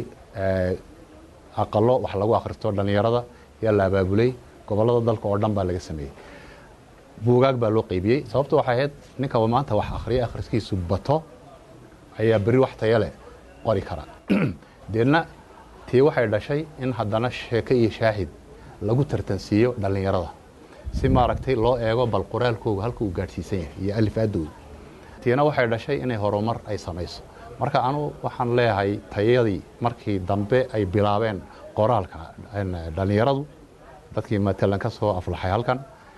N: aqalo wax lagu akhristo dhallinyarada yaa la abaabulay gobollada dalka oo dhan baa laga sameeyey buugaag baa loo qaybiyey sababta waxay ahayd ninka maanta wax akhriya akhriskiisu bato ayaa berri wax tayo leh qori kara deedna tii waxay dhashay in haddana sheeko iyo shaahid lagu tartansiiyo dhallinyarada si maaragtay loo eego bal qoraalkooga halka uu gaadhsiisan yahay iyo alifaadooda tiina waxay dhashay inay horumar ay samayso marka anu waxaan leeyahay tayadii markii dambe ay bilaabeen qoraalka dhallinyaradu dadkii matalan ka soo aflaxay halkan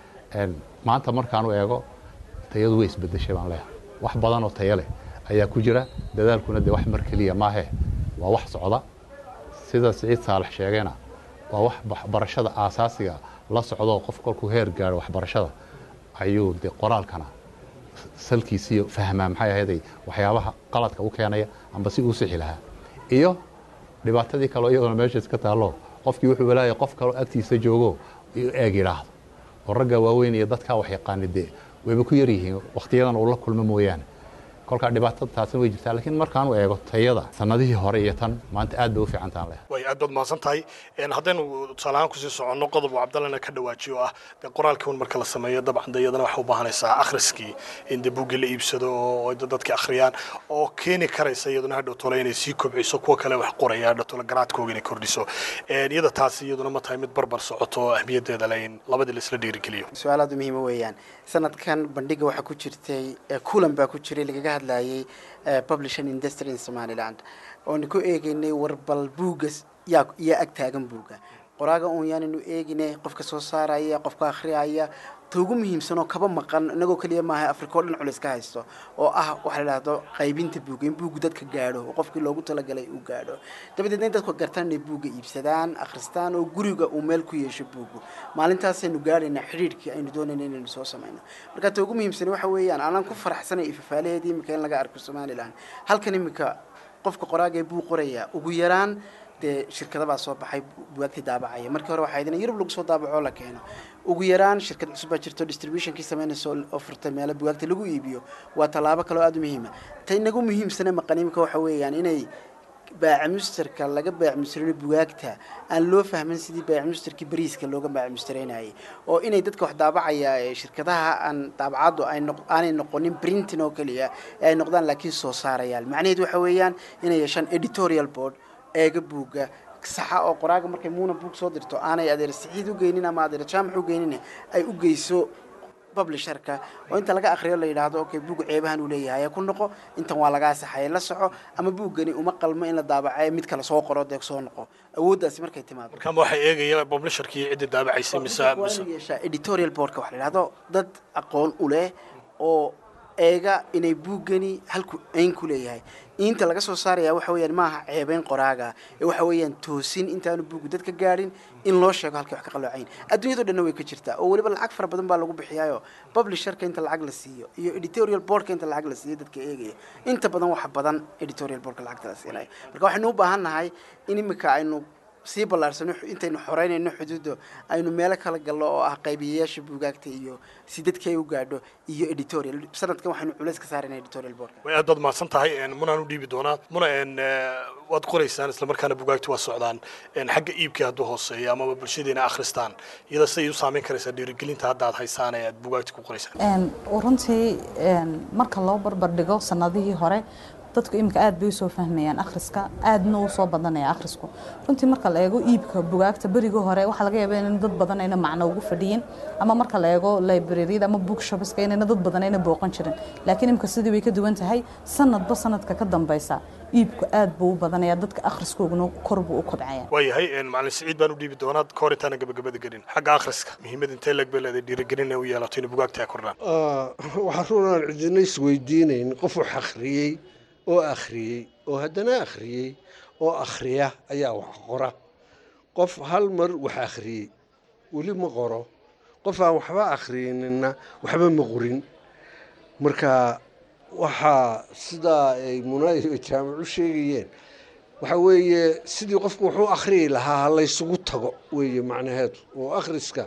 N: maanta markaan u eego tayadu way isbedeshay baan leeyahay wax badan oo tayo leh ayaa ku jira dadaalkuna dee wax mar keliya maahe waa wax socda sida siciid saalax sheegayna waa wax waxbarashada aasaasiga la socdo qof kolkuu heer gaaro waxbarashada ayuu de qoraalkana salkiisiiyo fahmaa maxay ahayday waxyaabaha qaladka u keenaya amba si uu sixi lahaa iyo dhibaatadii kaleo iyaduna meesha iska taallo qofkii wuxuu walaayay qof kaloo agtiisa joogo eeg yidhaahdo oo ragga waaweyn iyo dadkaa wax yaqaani dee wayba ku yar yihiin wakhtiyadan uu la kulmo mooyaane kolkaa dhibaatada taasina way jirtaa laakiin markaan u eego tayada sanadihii hore iyo tan maanta aad bay u fiicantaan leh
L: way aad baad mahadsan tahay haddaynu tusaale ahaan kusii soconno qodob uu cabdallana ka dhawaajiyo ah dee qoraalkii un marka la sameeyo dabcan de iyadana waxay u baahanaysaa akhriskii in dee buuggii la iibsado oo dadki akhriyaan oo keeni karaysa iyaduna hadhow tole inay sii kobciso kuwa kale wax qoraya hadhow tole garaadkooga inay kordhiso iyada taasi iyaduna ma tahay mid barbar socoto oo ahmiyaddeeda le in labadii la isla dhiirigeliyo
M: su-aal aad u muhiima weeyaan sanadkan bandhiga waxaa ku jirtay kulan baa ku jiray lagaga hadlayay publishing industry in somaliland oonu ku eegaynay warbal buugga yaa yaa ag taagan buugga qoraaga uun yaanaynu eeginay qofka soo saaraya qofka akhriyaya ta ugu muhiimsan oo kaba maqan inagoo keliya maaha afrika oo dhan culis ka haysto oo ah waxa la idhahdo qaybinta buugga in buuggu dadka gaadho oo qofkii loogu talagalay uu gaadho dabadeedna in dadku gartaan inay buugga iibsadaan akhristaan oo guriga uu meel ku yeesho buuggu maalintaasaynu gaadhaynaa xidhiidhkii aynu doonayna inaynu soo samayno marka ta ugu muhiimsan waxa weeyaan aanan ku faraxsanay ifafaalaheedii imika in laga arko somaliland halkan imika qofka qoraaga ee buug qoraya ugu yaraan dee shirkada baa soo baxay bugaagtii daabacaya markii hore waxaa idin yurub lagu soo daabacoo la keeno ugu yaraan shirkad cusub baa jirto distributionkii samaynaysa oo furtay meelo bugaagta lagu iibiyo waa tallaabo kaloo aada u muhiima ta inagu muhiimsane maqaniimka waxa weeyaan inay baacimusterka laga baacimusterino bugaagta aan loo fahmin sidii baacimusterkii bariiska looga baacimustereynayay oo inay dadka wax daabacaya shirkadaha aan daabacaddu aanay noqonin printing oo keliya ee ay noqdaan laakiin soo saarayaal macnaheedu waxa weeyaan inay yeeshaan editorial board eega buugga saxa oo qoraaga markay muuna buug soo dirto aanay adeer sixiid u geynin ama adeer jaamac u geynin ay u geyso publisherka oo inta laga akhriyo la yidhaahdo okay buug ceebahan uu leeyahay ku noqo intan waa lagaa saxaya la soco ama buuggani uma qalmo in la daabacayo mid kale soo qoro dee soo noqo awooddaasi markay timaado
L: markaama waxay eegaya publisherkii ciddii daabacaysay mise mise
M: yeeshaa editorial boardka waxa la yidhahdo dad aqoon u leh oo eega inay buuggani halku ayn ku leeyahay inta laga soo saaraya waxa weeyaan maaha ceebeyn qoraaga ee waxa weeyaan toosin intaanu buuggu dadka gaadhin in loo sheego halkay wax ka qaloocayn adduunyado dhanna way ka jirtaa oo weliba lacag fara badan baa lagu bixiyaayo publisherka inta lacag la siiyo iyo editorial boardka inta lacag la siiyo dadka eegaya inta badan waxa badan editorial boardka lacagta la siinayo marka waxaynu u baahan nahay in imika aynu sii ballaarsano intaynu xoreynayno xuduudda aynu meelo kala galno oo ah qaybiyayaasha buugaagta iyo si dadka ay u gaadho iyo editorial sanadkan waxaynu culays ka saarayna editorial boardka
L: way aad baad mahadsan tahay munaan u dhiibi doonaa muna waad qoraysaan islamarkaana bugaagti waa socdaan xagga iibkii hadduu hooseeyo amaba bulshadeena akhristaan iyada siday u saameyn karaysaa dhiirigelinta hadda aad haysaan ee aad bugaagti ku qoraysaan
O: runtii marka loo barbar dhigo sanadihii hore dadku iminka aad bay usoo fahmayaan akhriska aadna uu soo badanaya akhrisku runtii marka la eego iibka bugaagta berigii hore waxaa laga yaabaa in dad badan ayna macno ugu fadhiyin ama marka la eego libraryada ama bookshopska inayna dad badan ayna booqan jirin laakiin iminka sidii way ka duwan tahay sanadba sanadka ka dambeysa iibku aad buu u badanaya dadka akhriskooguna kor buu u kobcaya
L: waayahay macalin siciid baan u dhiibi doonaa ka hor intaana gabagabada gelin xagga akhriska muhiimad intee leg bay leedahay dhiirigelin ay u yeelato inay bugaagta ay kordhaan
E: waxaa runaan cidina isweydiinayn qof wax akhriyey oo akhriyey oo haddana akhriyey oo akhriya ayaa wax qora qof hal mar wax akhriyey weli ma qoro qof aan waxba akhriyininna waxba ma qorin marka waxaa sidaa ay munaayo jaamac u sheegayeen waxa weeye sidii qofku wuxuu akhriyi lahaa ha laysugu tago weeye macnaheedu oo akhriska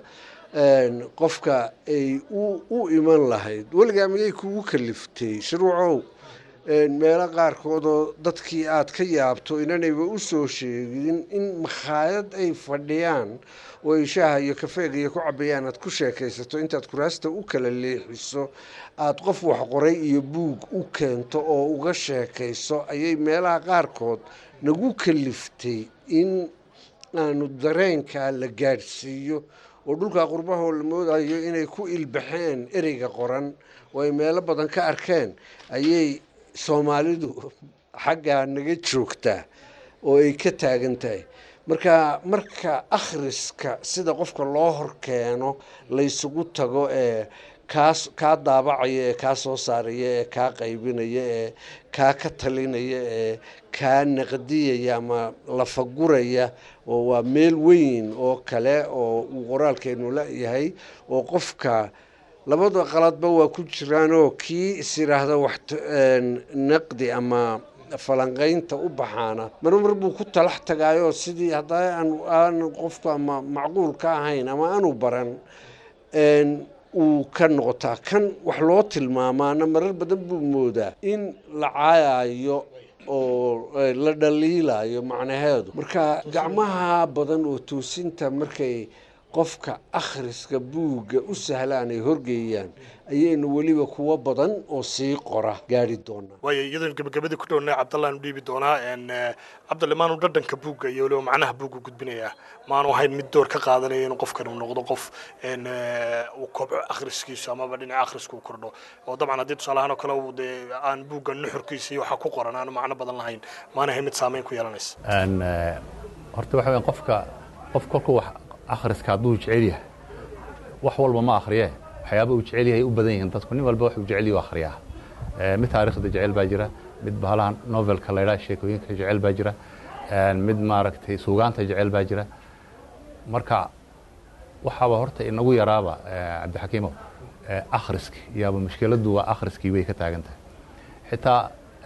E: qofka ay u iman lahayd weligaa miyay kugu kaliftay shuruucow meelo qaarkoodoo dadkii aad ka yaabto inanayba u soo sheegin in makhaayad ay fadhiyaan oo ay shaaha iyo kafeega iyo ku cabayaan aad ku sheekaysato intaad kuraasta u kala leexiso aada qof wax qoray iyo buug u keento oo uga sheekayso ayay meelaha qaarkood nagu kaliftay in aanu dareenkaa la gaadhsiiyo oo dhulkaa qurbahoo la moodayo inay ku ilbaxeen ereyga qoran oo ay meelo badan ka arkeen ayay soomaalidu xaggaa naga joogtaa oo ay ka taagan tahay marka marka akhriska sida qofka loo horkeeno laysugu tago ee kaas kaa daabacaya ee kaa soo saaraya ee kaa qaybinaya ee kaa ka talinaya ee kaa naqdiyaya ama lafaguraya oo waa meel weyn oo kale oo uu qoraalkeenu la-yahay oo qofka labada qaladba waa ku jiraanoo kii is yidhaahda wax naqdi ama falanqaynta u baxaana marmar buu ku talax tagaayoo sidii hadda aan qofku ama macquul ka ahayn ama aanu baran uu ka noqotaa kan wax loo tilmaamaana marar badan buu moodaa in la caayayo oo la dhaliilayo macnaheedu marka gacmaha badan oo toosinta markay qofka akhriska buugga u sahlaan ay horgeeyaan ayaynu weliba kuwo badan oo sii qora gaari doonaa
L: waayo iyadoon gabagabadii ku dhownay cabdallaan u dhiibi doonaa cabdalle maanu dhadhanka buugga iyo weliba macnaha buugga gudbinayaa maanu ahayn mid door ka qaadanaya inuu qofkan uu noqdo qof uu kobco akhriskiisu amaba dhinaca akhriska uu kordho oo dabcan haddii tusaalahaan oo kale uu dee aan buugga nuxurkiisa iyo waxa ku qoran aanu macno badan lahayn maana ahayn mid saameyn ku yeelanaysa
N: horta waxa weyan qofka qof kolku wax akhriska hadduu jecel yahay wax walba ma akhriye waxyaaba uu jecel yahay u badan yihiin dadku nin walba wax uu jecel yahay akhriyaa mid taariikhda jecel baa jira mid bahalahan novelka la yidhaha sheekooyinka jecel baa jira mid maaragtay suugaanta jecel baa jira marka waxaaba horta inagu yaraaba cabdixakiimow akhriski yaaba mushkiladdu waa akhriskii bay ka taagan tahay xitaa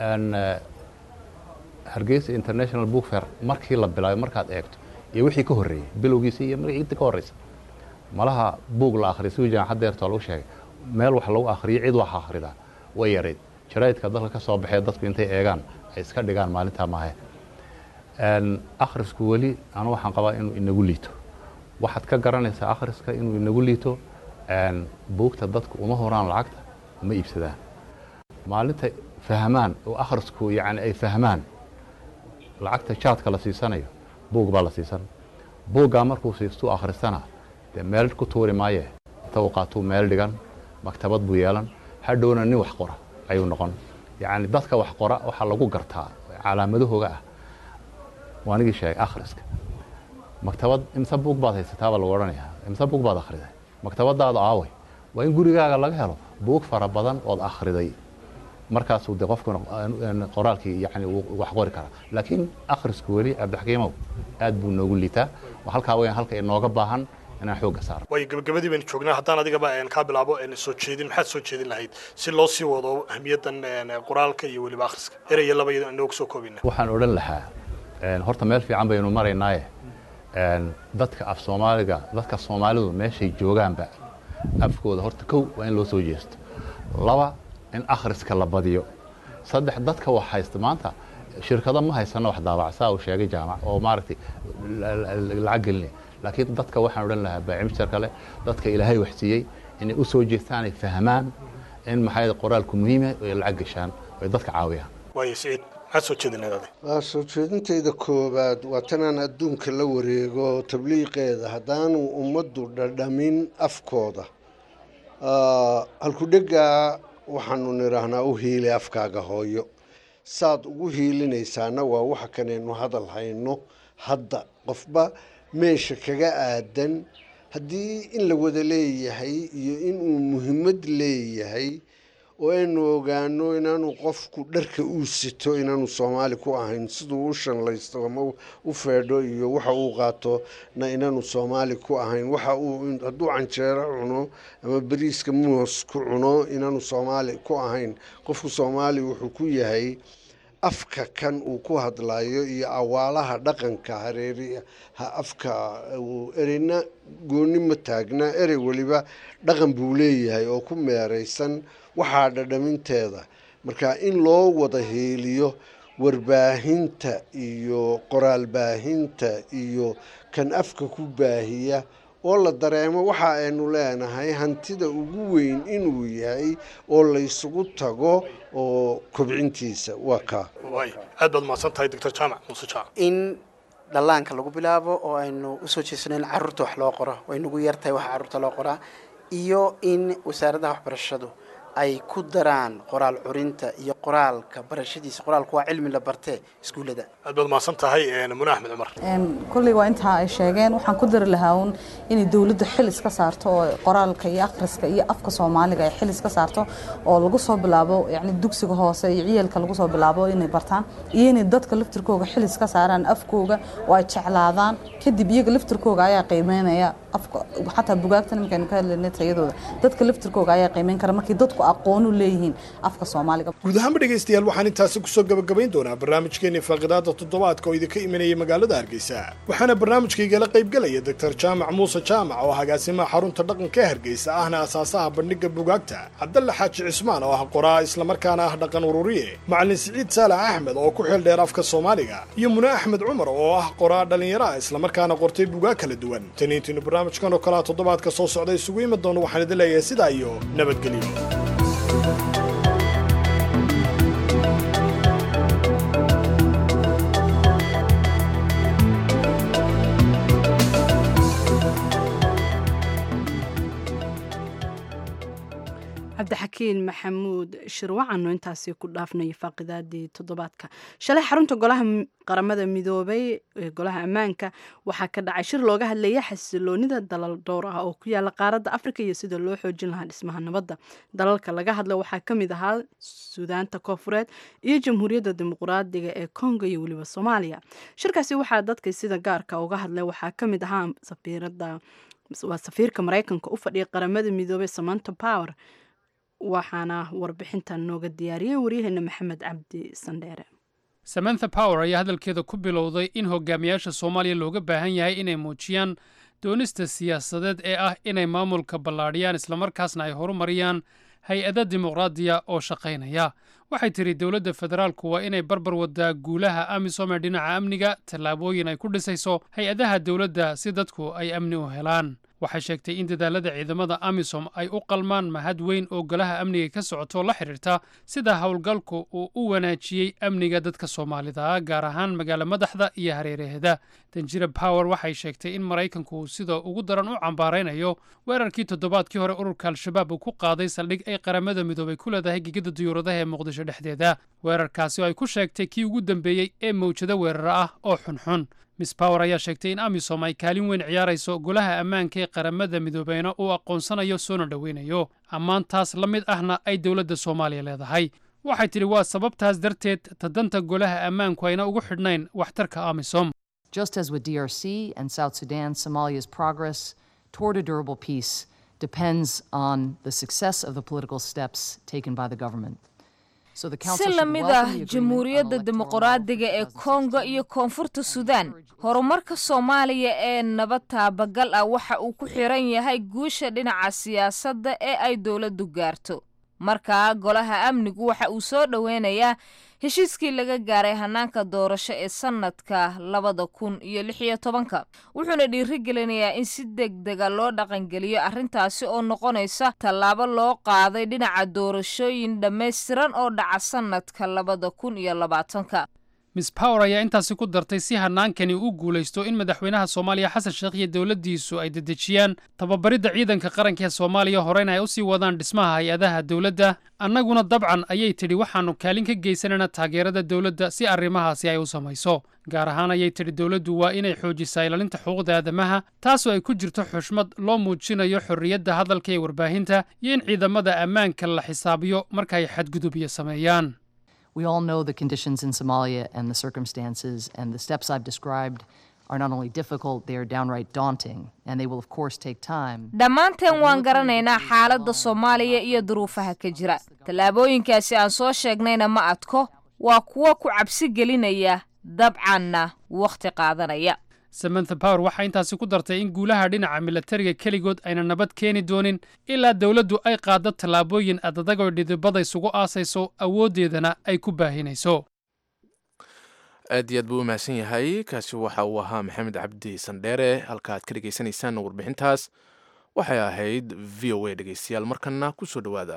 N: hargeysa international book fair markii la bilaabay markaad eegto iyo wixii ka horreeyey bilowgiisa iyo inta ka horreysa malaha buug la akhriya si jaamacad deertoo lagu sheegay meel wax lagu akhriyo cid wax akhridaa way yarayd jaraa'idka dalka ka soo baxee dadku intay eegaan ay iska dhigaan maalintaa maahe akhrisku weli anu waxaan qabaa inuu inagu liito waxaad ka garanaysaa akhriska inuu inagu liito buugta dadku uma horaan lacagta uma iibsadaan maalinta fahmaan oo akhrisku yani ay fahmaan lacagta jaadka la siisanayo buug baa la siisan buuggaa markuu siistuu akhristana dee meel ku tuuri maaye inta uu qaatuu meel dhigan maktabad buu yeelan hadhowna nin wax qora ayuu noqon yacni dadka wax qora waxaa lagu gartaa calaamadahooga ah waa nigii sheegay akhriska maktabad imse buug baad haysataabaa lagu odhanayaa imse buug baad akhriday maktabadaada aaway waa in gurigaaga laga helo buug fara badan ood akhriday markaasuu de qofku qoraalkii yani wax qori karaa laakiin akhrisku weli cabdixakiimow aad buu noogu liitaa halkaa weyan halka inooga baahan inaan xoogga saaro
L: waayo gabagabadii baynu joognaa haddaan adigaba kaa bilaabo soo jeedin maxaad soo jeedin lahayd si loo sii wado ahmiyaddan qoraalka iyo weliba akhriska eraya laba inoogu soo koobina
N: waxaan odhan lahaa horta meel fiican baynu maraynaaye dadka af soomaaliga dadka soomaalidu meeshay joogaanba afkooda horta kow waa in loo soo jeesto laba in akhriska la badiyo saddex dadka wax haysta maanta shirkado ma haysano wax daabacsaa uu sheegay jaamac oo maaragtay lacag gelinaya laakiin dadka waxaan odhan lahaa baacimjar kale dadka ilaahay wax siiyey inay u soo jeestaan ay fahmaan in maxay qoraalku muhiim yahay ay lacag gashaan ay dadka caawiyaan
L: waayo siciid maxaad soo jeedinayd adi
E: waa soo jeedintayda koowaad waa tanaan adduunka la wareego tabliiqeeda haddaanu ummaddu dhadhamin afkooda halkudhegaa waxaanu nidhaahnaa u hiili afkaaga hooyo saad ugu hiilinaysaana waa waxa kanaynu hadal hayno hadda qofba meesha kaga aadan haddii in la wada leeyahay iyo inuu muhiimad leeyahay oo aynu ogaano inaanu qofku dharka uu sito inaanu soomaali ku ahayn siduu u shanlaysto ama u feedho iyo waxa uu qaato na inaanu soomaali ku ahayn waxa uu hadduu canjeero cuno ama bariiska moos ku cuno inaanu soomaali ku ahayn qofku soomaali wuxuu ku yahay afka kan uu ku hadlayo iyo awaalaha dhaqanka hareeri afka ereyna gooni ma taagna erey weliba dhaqan buu leeyahay oo ku meeraysan waxaa dhadhaminteeda marka in loo wada heeliyo warbaahinta iyo qoraal baahinta iyo kan afka ku baahiya oo la dareemo waxa aynu leenahay hantida ugu weyn inuu yahay oo laysugu tago oo kobcintiisa waa kaa
L: aad baad mahadsan tahay doctor jaamac muuse jaamac
M: in dhallaanka lagu bilaabo oo aynu usoo jeesano in carruurta wax loo qoro way nagu yartahay waxa carruurta loo qoraa iyo in wasaaraddaha waxbarashadu ay ku daraan qoraal curinta iyo qoraalka barashadiisa qoraalku waa cilmi la bartee iskuullada
L: aad baad mahadsan tahay mune axmed cumar
O: kolley waa intaa ay sheegeen waxaan ku dari lahaa uun inay dowladdu xil iska saarto oo qoraalka iyo akhriska iyo afka soomaaliga ay xil iska saarto oo lagu soo bilaabo yacni dugsiga hoose iyo ciyalka lagu soo bilaabo inay bartaan iyo inay dadka laftirkooga xil iska saaraan afkooga oo ay jeclaadaan kadib iyaga laftirkooga ayaa qiimeynaya afka xataa bugaagtan markaynu ka hadlaynay tayadooda dadka laftirkooga ayaa qiimeyn kara markii dadku aqoon u leeyihiin afka soomaaliga
L: guud ahaanba dhegaystayaal waxaan intaasi kusoo gabagabayn doonaa barnaamijkeenii faaqidaada toddobaadka oo idinka imanaya magaalada hargeysa waxaana barnaamijkaygala qaybgelaya doctor jaamac muuse jaamac oo agaasimaha xarunta dhaqanka ee hargeysa ahna asaasaha bandhigga bugaagta cabdalle xaaji cismaan oo ah qoraa islamarkaana ah dhaqan ururiye macalin siciid saalax axmed oo ku xil dheer afka soomaaliga iyo mune axmed cumar oo ah qoraa dhallinyaro ah islamarkaana qortay bugaag kala duwan taniintiinu barnaamijkan oo kalea toddobaadka soo socda isugu imi doono waxaan idin leeyahay sidaa iyo nabadgelyo
A: cabdixakiin maxamuud shirwacanno intaasi ku dhaafnaya faaqidaadii toddobaadka shalay xarunta golaha qaramada midoobay ee golaha ammaanka waxaa ka dhacay shir looga hadlaya xasiloonida dalal dhowr ah oo ku yaala qaaradda afrika iyo sida loo xoojin lahaa dhismaha nabadda dalalka laga hadla waxaa ka mid ahaa suudaanta koofureed iyo jamhuuriyadda dimuqraadiga ee kongo iyo weliba soomaaliya shirkaasi waxaa dadka sida gaarka uga hadlay waxaa ka mid ahaa safiirada waa safiirka maraykanka u fadhiya qaramada midoobay samanta power waxaana warbixintan nooga diyaariyey waryaheena maxamed cabdi sandheere
D: samantha power ayaa hadalkeeda ku bilowday in hogaamiyaasha soomaaliya looga baahan yahay inay muujiyaan doonista siyaasadeed ee ah inay maamulka ballaadhiyaan islamarkaasna ay horumariyaan hay-ada dimuqraadiya oo shaqaynaya waxay tidhi dowladda federaalku waa inay barbar wadaa guulaha amisom ee dhinaca amniga tallaabooyin ay ku dhisayso hay-adaha dowladda si dadku ay amni u helaan waxay sheegtay in dadaalada ciidamada amisom ay u qalmaan mahad weyn oo golaha amniga ka socoto la xidhiirta sida howlgalku uu u wanaajiyey amniga dadka soomaalida gaar ahaan magaalo madaxda iyo hareeraheeda danjira power waxay sheegtay in maraykanku uu sida ugu daran u cambaaraynayo weerarkii toddobaadkii hore ururka al-shabaab uu ku qaaday saldhig ay qaramada midoobay ku leedahay gegada diyuuradaha ee muqdisho dhexdeeda weerarkaasi oo ay ku sheegtay kii ugu dambeeyey ee mawjado weeraro ah oo xunxun miss power ayaa sheegtay in amisom ay kaalin weyn ciyaarayso golaha ammaanka ee qaramada midoobeyna uu aqoonsanayo soona dhoweynayo ammaantaas la mid ahna ay dowladda soomaaliya leedahay waxay tidhi waa sababtaas darteed tadanta golaha ammaanku ayna ugu xidhnayn waxtarka amisom
C: Just as with DRC and South Sudan, Somalia's progress toward a durable peace depends on the success of the political steps taken by the government.
P: si la mid ah jamhuuriyadda dimuqraadiga ee kongo iyo koonfurta suudaan horumarka soomaaliya ee nabad taabagal ah waxa uu ku xiran yahay guusha dhinaca siyaasadda ee ay dowladdu gaarto markaa golaha amnigu waxa uu soo dhoweynayaa heshiiskii laga gaaray hanaanka doorasho ee sannadka labada kun iyo lix iyo tobanka wuxuuna dhiirigelinayaa in si deg dega loo dhaqangeliyo arrintaasi oo noqonaysa tallaabo loo qaaday dhinaca doorashooyin dhammaystiran oo dhaca sannadka labada kun iyo labaatanka
D: miss power ayaa intaasi ku dartay si hanaankani u guulaysto in madaxweynaha soomaaliya xasan sheekh iyo dowladdiisu ay dedejiyaan tababaridda ciidanka qaranka ee soomaaliya horeyna ay u sii wadaan dhismaha hay-adaha dowladda annaguna dabcan ayay tidhi waxaannu kaalin ka geysanayna taageerada dowladda si arrimahaasi ay u samayso gaar ahaan ayay tidhi dowladdu waa inay xoojisaa ilaalinta xuquuqda aadamaha taasoo ay ku jirto xushmad loo muujinayo xorriyadda hadalka ee warbaahinta iyo in ciidamada ammaanka la xisaabiyo marka ay xadgudubyo sameeyaan
C: We all know the conditions in Somalia and the circumstances, and the steps I've described are not only difficult, they are downright daunting, and they will, of course, take time.
P: dhammaanteen waan garanaynaa xaaladda soomaaliya iyo duruufaha ka jira tallaabooyinkaasi aan soo sheegnayna ma adko waa kuwo ku cabsi gelinaya dabcanna wakhti qaadanaya
D: samantha power waxaa intaasi ku dartay in guulaha dhinaca milatariga keligood ayna nabad keeni doonin ilaa dowladdu ay qaaddo tallaabooyin adadagoo dhidibada isugu aasayso awooddeedana ay ku baahinayso
B: aad iyo aad buu u mahadsan yahay kaasi waxa uu ahaa maxamed cabdi sandheere halka aad ka dhegaysanaysaan warbixintaas waxay ahayd v o a dhegeystayaal markana ku soo dhowaada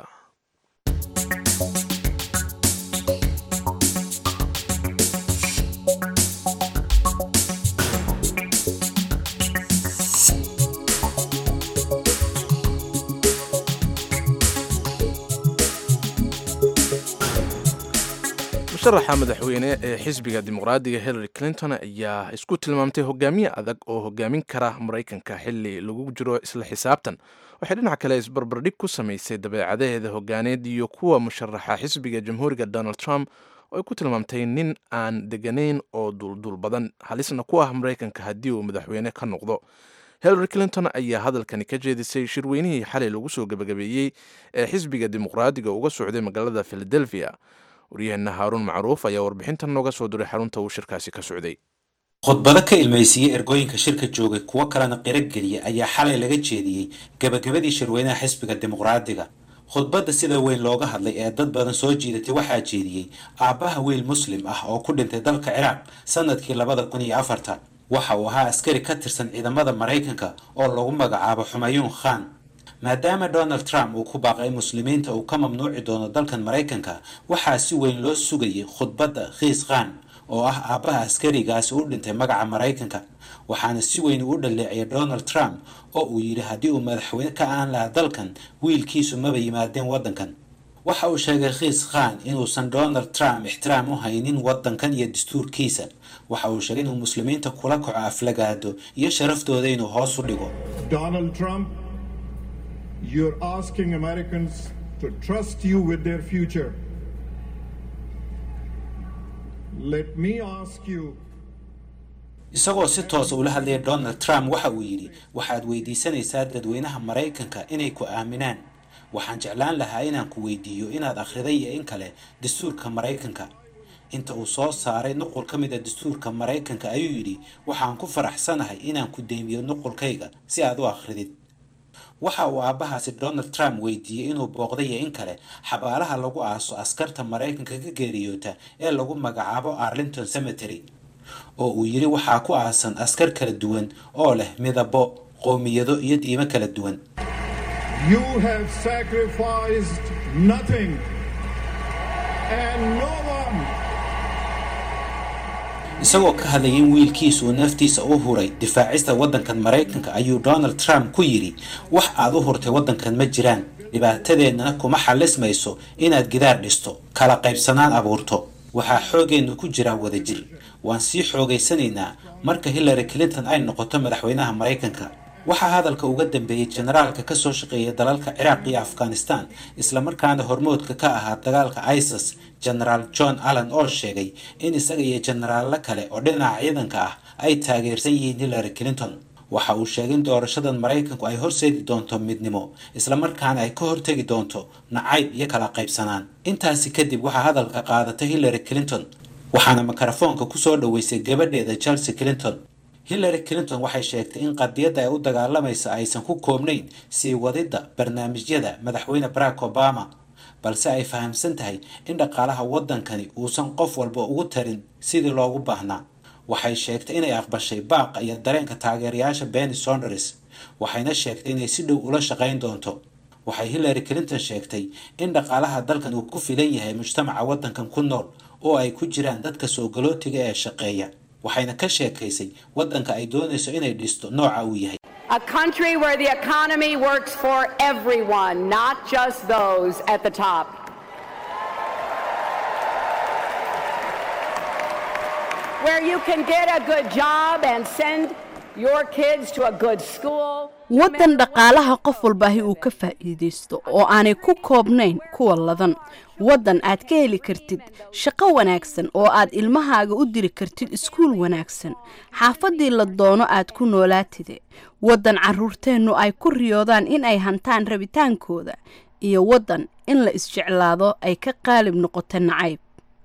B: musharaxa madaxweyne ee xisbiga dimuqraadiga hillary clinton ayaa isku tilmaamtay hogaamiye adag oo hogaamin kara maraykanka xili lagu jiro isla xisaabtan waxay dhinac kale isbarbardhig ku samaysay dabeecadaheeda hogaaneed iyo kuwa musharaxa xisbiga jamhuuriga donald trump oo ay ku tilmaamtay nin aan deganayn oo duulduul badan halisna ku ah maraykanka haddii uu madaxweyne ka noqdo hillary clinton ayaa hadalkani ka jeedisay shirweynihii xalay lagu soo gebagabeeyey ee xisbiga dimuqraadiga uga socday magaalada philadelphia waryaheena haaruun macruuf ayaa warbixintan nooga soo diray xarunta uu shirkaasi ka socday
Q: khudbado ka ilmaysiiyey ergooyinka shirka joogay kuwo kalena qirogeliya ayaa xalay laga jeediyey gebagabadii shirweynaha xisbiga dimuqraadiga khudbadda sida weyn looga hadlay ee dad badan soo jiidatay waxaa jeediyey aabbaha wiil muslim ah oo ku dhintay dalka ciraaq sanadkii labada kun iyo afarta waxa uu ahaa askari ka tirsan ciidamada maraykanka oo lagu magacaabo xumayuun khan maadaama donald trump uu ku baaqay muslimiinta uu ka mamnuuci doono dalkan maraykanka waxaa si weyn loo sugayay khudbadda khiis khan oo ah aabbaha askarigaasi u dhintay magaca maraykanka waxaana si weyn uu dhaleeciyay donald trump oo uu yidhi haddii uu madaxweyne ka aan lahaa dalkan wiilkiisu maba yimaadeen waddankan waxa uu sheegay khiis khan inuusan donald trump ixtiraam u haynin waddankan iyo dastuurkiisa waxa uu sheegay inuu muslimiinta kula kaco aflagaado iyo sharaftooda inuu hoos u dhigo
R: Donald Trump, you're asking Americans to trust you with their future. Let me ask you
Q: isagoo si toosa ula hadlaya donald trump waxa uu yidhi waxaad weydiisanaysaa dadweynaha maraykanka inay ku aaminaan waxaan jeclaan lahaa inaan ku weydiiyo inaad akhriday iyo in kale dastuurka maraykanka inta uu soo saaray nuqul ka mid a dastuurka maraykanka ayuu yidhi waxaan ku faraxsanahay inaan ku deymiyo nuqulkayga si aad u akhridid waxa uu aabbahaasi donald trump weydiiyey inuu booqday iyo in kale xabaalaha lagu aaso askarta maraykanka ka geeriyoota ee lagu magacaabo arlington cemetery oo uu yidhi waxaa ku aasan askar kala duwan oo leh midabo qowmiyado iyo diimo kala duwan
R: You have sacrificed nothing and no one.
Q: isagoo ka hadlayay in wiilkiisu uu naftiisa u huray difaacista waddankan maraykanka ayuu donald trump ku yidhi wax aad u hurtay waddankan ma jiraan dhibaatadeennana kuma xallismayso inaad gidaar dhisto kala qaybsanaan abuurto waxaa xoogeennu ku jiraa wadajir waan sii xoogaysanaynaa marka hillary clinton ay noqoto madaxweynaha maraykanka waxaa hadalka uga dambeeyey generaalka ka soo shaqeeya dalalka ciraaq iyo afghanistan islamarkaana hormoodka ka ahaa dagaalka isis generaal john allen oo sheegay in isaga iyo generaallo kale oo dhinaca ciidanka ah ay taageersan yihiin hillary clinton waxa uu sheegay in doorashadan maraykanku ay horseedi doonto midnimo islamarkaana ay ka hortegi doonto nacayb iyo kala qaybsanaan intaasi kadib waxaa hadalka qaadatay hillary clinton waxaana mikrofoonka kusoo dhoweysay gabadheeda chelsea clinton hillary clinton waxay sheegtay in qadiyadda ay u dagaalamaysa aysan ku koobnayn sii wadidda barnaamijyada madaxweyne barack obama balse ay fahamsan tahay in dhaqaalaha waddankani uusan qof walba ugu tarin sidii loogu baahnaa waxay sheegtay inay aqbashay baaqa iyo dareenka taageerayaasha benny sonders waxayna sheegtay inay si dhow ula shaqayn doonto waxay hillary clinton sheegtay in dhaqaalaha dalkan uu ku filan yahay mujtamaca waddankan ku nool oo ay ku jiraan dadka soo galootiga ee shaqeeya waxayna ka sheekaysay waddanka ay doonayso inay dhisto nooca uu yahay
S: A country where the economy works for everyone, not just those at the top. Where you can get a good job and send your kids to a good school.
A: waddan dhaqaalaha qof walbaahi uu ka faa'iidaysto oo aanay ku koobnayn kuwa ladan waddan aad ka heli kartid shaqo wanaagsan oo aad ilmahaaga u diri kartid iskuul wanaagsan xaafaddii la doono aad ku noolaatide waddan carruurteennu ay ku riyoodaan in ay hantaan rabitaankooda iyo waddan in la isjeclaado ay ka qaalib noqoto nacayb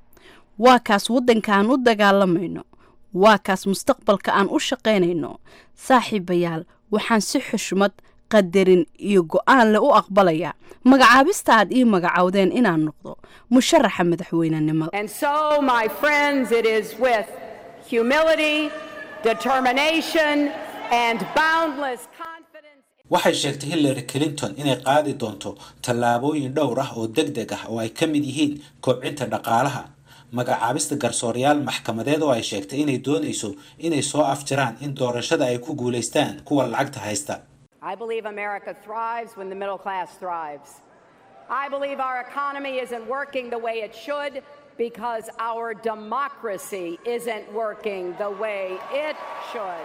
A: waa kaas waddanka aan u dagaalamayno waa kaas mustaqbalka aan u shaqaynayno saaxiibayaal waxaan si xushmad qadarin iyo go-aan leh u aqbalayaa magacaabista aad ii magacowdeen inaan noqdo musharaxa madaxweynenimada
S: And so, my friends, it is with humility, determination, and boundless
Q: waxay sheegtay hillary clinton inay qaadi doonto tallaabooyin dhowr ah oo deg deg ah oo ay ka mid yihiin kobcinta dhaqaalaha magacaabista garsoorayaal maxkamadeed oo ay sheegtay inay doonayso inay soo afjaraan in doorashada ay ku guulaystaan kuwa lacagta haysta
S: I believe America thrives when the middle class thrives. I believe our economy isn't working the way it should because our democracy isn't working the way it should.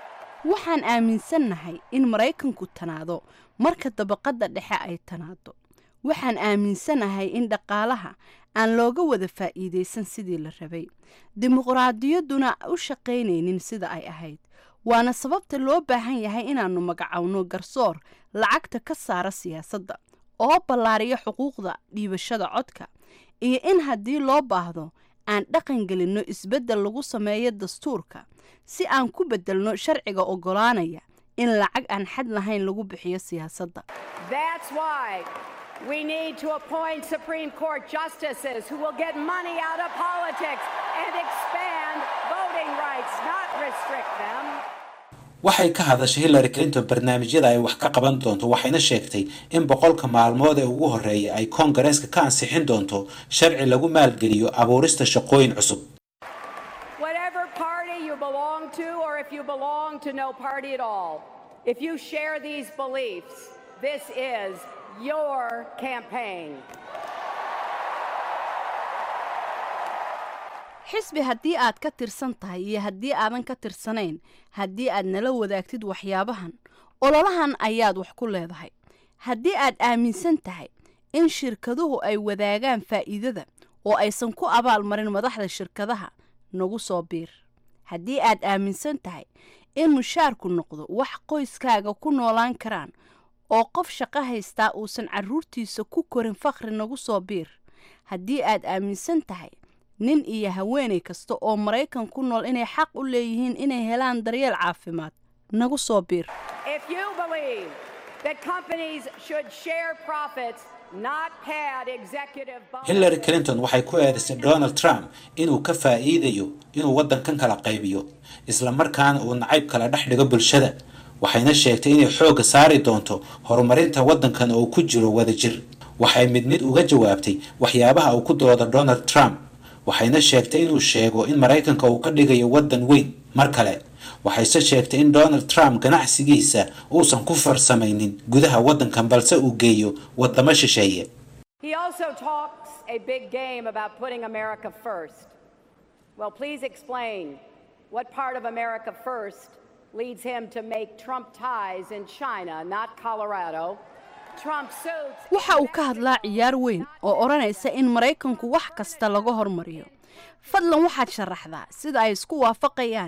A: waxaan aaminsannahay in maraykanku tanaado marka dabaqadda dhexe ay tanaado waxaan aaminsanahay in dhaqaalaha aan looga wada faa'iidaysan sidii la rabay dimuqraadiyadduna u shaqaynaynin sida ay ahayd waana sababta loo baahan yahay inaannu magacowno garsoor lacagta ka saara siyaasadda oo ballaariya xuquuqda dhiibashada codka iyo in haddii loo baahdo aan dhaqan gelinno isbeddel lagu sameeyo dastuurka si aan ku beddelno sharciga oggolaanaya in lacag aan xad lahayn lagu bixiyo siyaasadda
S: That's why we need to appoint Supreme Court justices who will get money out of politics and expand voting rights, not restrict them.
Q: waxay ka hadashay hillary clinton barnaamijyada ay wax ka qaban doonto waxayna sheegtay in boqolka maalmood ee ugu horreeya ay koongareeska ka ansixin doonto sharci lagu maalgeliyo abuurista shaqooyin cusub
S: Whatever party you belong to, or if you belong to no party at all, if you share these beliefs, this is your campaign.
A: xisbi haddii aad ka tirsan tahay iyo haddii aadan ka tirsanayn haddii aad nala wadaagtid waxyaabahan ololahan ayaad wax ku leedahay haddii aad aaminsan tahay in shirkaduhu ay wadaagaan faa'iidada oo aysan ku abaalmarin madaxda shirkadaha nagu soo biir haddii aad aaminsan tahay in mushaarku noqdo wax qoyskaaga ku noolaan karaan oo qof shaqo haystaa uusan carruurtiisa ku korin fakhri nagu soo biir haddii aad aaminsan tahay nin iyo haweenay kasta oo maraykan ku nool inay xaq u leeyihiin inay helaan daryeel caafimaad nagu soo biir
S: If you believe that companies should share profits, not pad executive bonuses.
Q: hillary clinton waxay ku eedaysay donald trump inuu ka faa'iidayo inuu waddankan kala qaybiyo isla markaana uu nacayb kala dhex dhigo bulshada waxayna sheegtay inay xoogga saari doonto horumarinta waddankan oo ku jiro wadajir waxay mid mid uga jawaabtay waxyaabaha uu ku dooda donald trump waxayna sheegtay inuu sheego in maraykanka uu ka dhigayo waddan weyn mar kale waxayse sheegtay in donald trump ganacsigiisa uusan ku farsamaynin gudaha waddankan balse uu geeyo waddamo shisheeye
S: He also talks a big game about putting America first. Well, please explain what part of America first leads him to make Trump ties in China, not Colorado. Trump suits.
A: waxa uu ka hadlaa ciyaar weyn oo odhanaysa in maraykanku wax kasta laga hormariyo fadlan waxaad sharaxdaa sida ay isku waafaqayaan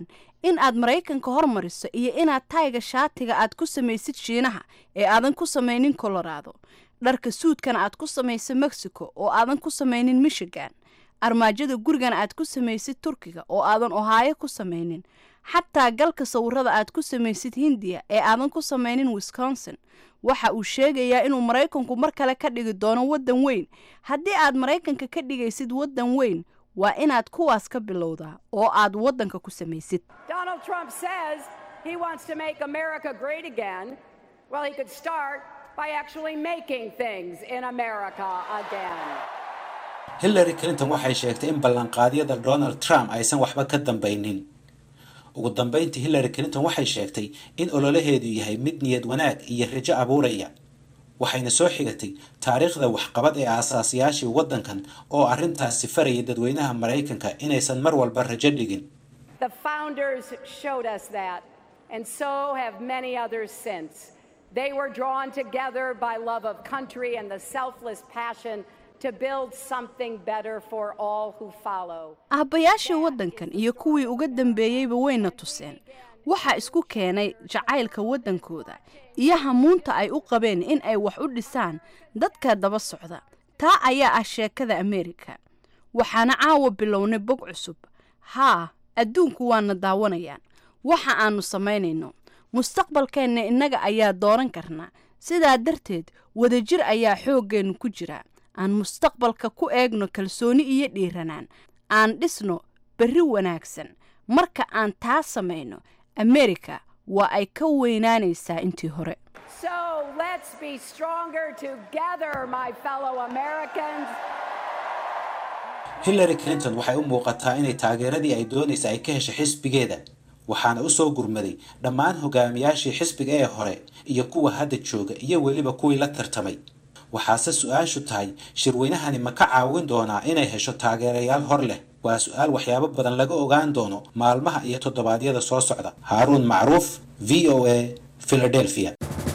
A: in aad maraykanka hormariso iyo inaad tayga shaatiga aad ku samaysid shiinaha ee aadan ku samaynin colorado dharka suudkana aad ku samayso mexico oo aadan ku samaynin michigan armaajada gurigana aad ku samaysid turkiga oo aadan ohaayo ku samaynin xataa galka sawirada aad ku samaysid hindiya ee aadan ku samaynin wisconsin waxa uu sheegayaa inuu maraykanku mar kale ka dhigi doono waddan weyn haddii aad maraykanka ka dhigaysid waddan weyn waa inaad kuwaas ka bilowdaa oo aad waddanka ku samaysid
S: Donald Trump says he wants to make America great again. Well, he could start by actually making things in America again.
Q: hillary clinton waxay sheegtay in ballanqaadyada donald trump aysan waxba ka dambaynin ugu dambayntii hillary clinton waxay sheegtay in ololaheedu yahay mid niyad wanaag iyo rajo abuuraya waxayna soo xigatay taariikhda waxqabad ee aasaasiyaashii waddankan oo arrintaasi farayay dadweynaha maraykanka inaysan mar walba rajo dhigin
S: The founders showed us that, and so have many others since. They were drawn together by love of country and the selfless passion to build something better for all who follow.
A: aabbayaashii waddankan iyo kuwii uga dambeeyeyba wayna tuseen waxaa isku keenay jacaylka waddankooda iyo hamuunta ay u qabeen in ay wax u dhisaan dadka daba socda taa ayaa ah sheekada ameerika waxaana caawa bilownay bog cusub haa adduunku waana daawanayaan waxa aanu samaynayno mustaqbalkeenna innaga ayaa dooran karnaa sidaa darteed wadajir ayaa xooggeennu ku jira aan mustaqbalka ku eegno kalsooni iyo dhiiranaan aan dhisno berri wanaagsan marka aan taa samayno ameerika waa ay ka weynaanaysaa intii hore
S: So let's be stronger together, my fellow Americans.
Q: hillary clinton waxay u muuqataa inay taageeradii ay doonaysa ay ka heshay xisbigeeda waxaana u soo gurmaday dhammaan hogaamiyaashii xisbiga ee hore iyo kuwa hadda jooga iyo weliba kuwii la tartamay waxaase su-aashu tahay shirweynahani ma ka caawin doonaa inay hesho taageerayaal hor leh waa su-aal waxyaabo badan laga ogaan doono maalmaha iyo toddobaadyada soo socda haaruun macruuf v o a philadelphia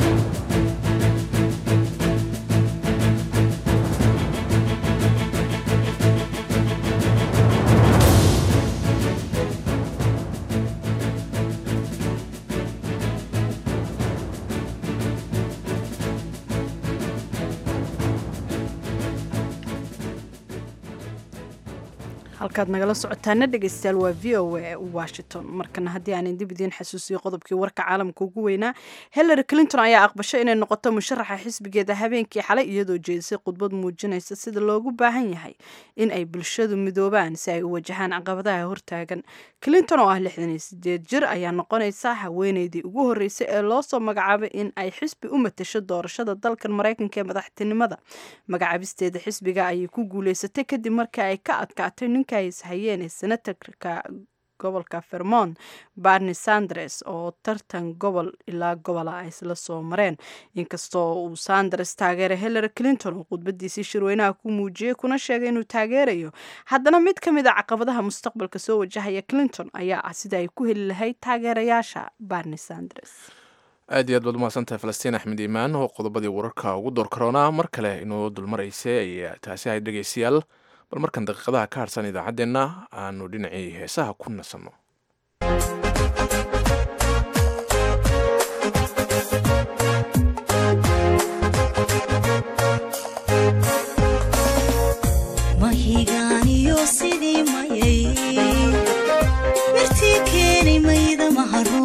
A: halkaad nagala socotaana dhegeystayaal waa v o a washington markana haddii aanan dib idiin xasuusiyo qodobkii warka caalamka ugu weynaa hillary clinton ayaa aqbashay inay noqoto musharaxa xisbigeeda habeenkii xalay iyadoo jeedisay khudbad muujinaysa sida loogu baahan yahay in ay bulshadu midoobaan si ay u wajahaan caqabadaha hortaagan clinton oo ah lixdan iyo sideed jir ayaa noqonaysa haweeneydii ugu horreysay ee loosoo magacaabay in ay xisbi u matasho doorashada dalkan maraykanka ee madaxtinimada magacaabisteeda xisbiga ayay ku guuleysatay kadib markii ay ka adkaatay ninka ay ishayeen ee senatarka gobolka vermont barni sanders oo tartan gobol ilaa gobola ay isla soo mareen inkastoo uu sanders taageeray hillary clinton oo khudbadiisii shirweynaha ku muujiyey kuna sheegay inuu taageerayo haddana mid ka mid a caqabadaha mustaqbalka soo wajahaya clinton ayaa ah sida ay ku heli lahayd taageerayaasha barni sanders
B: aad iyo aad baad umahadsantahay falastiin axmed iimaan oo qodobadii wararka ugu door karoonaa mar kale inoo dulmaraysay ayaa taasi ahayd dhegeystayaal bal markan daqiiqadaha ka harsan idaacaddeenna aanu dhinacii heesaha ku nasanno
T: mahigaaniyo sidii mayay mirtii keenay mayda maharo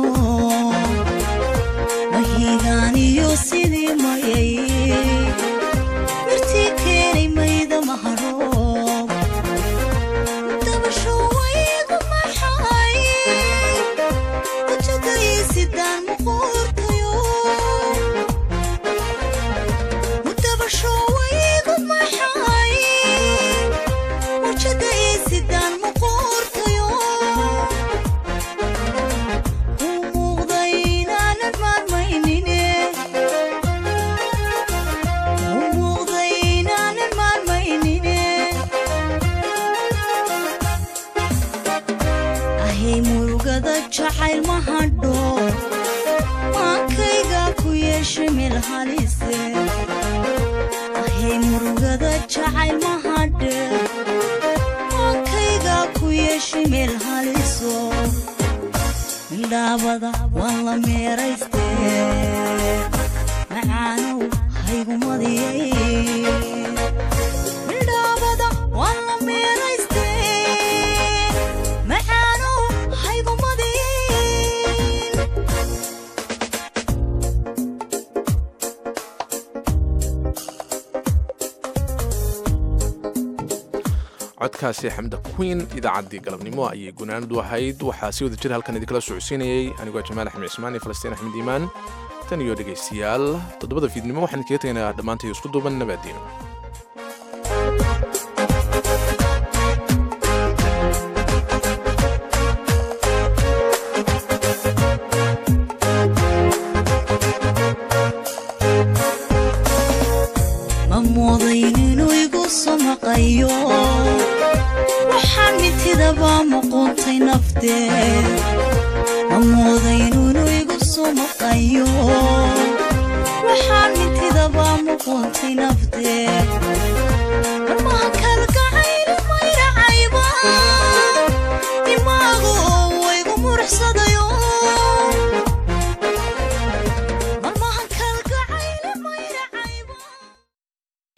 T: mahigaaniyo sidii mayay mirtii keenay mayda maharo dabasho waygu maxay kujagaysidaan muquurtayo dabasho waygu maxay wajada isidaan muquurtayo u muuqda inaanan maarmaynine u muuqda inaanan maarmaynine ahay murugada jacayl ma hadho maankayga ku yeeshay meel halise ahay murugada jacayl ma hadhe maankayga ku yeeshay meel haliso midhaabada waan la meerayste macaanow haygumadiyey midhaabada waan la meerayste macaanow haygumadiyey
B: codkaasi xamda queen idaacaddii galabnimo ayay gunaanadu ahayd waxaa si wada jir halkan idinkala socodsiinayay anigoo jamaal axmed cismaan iyo falastiin axmed iimaan tan iyo dhegaystayaal toddobada fiidnimo waxaan idinkaga tegaynaa dhammaantay isku duuban nabaadiino
T: ma moodayn inuu igu samaqayo waxaan mitidabaa muquuntay naftee ma moodayn inuu igu samaqayo waxaan mitidabaa muquuntay naftee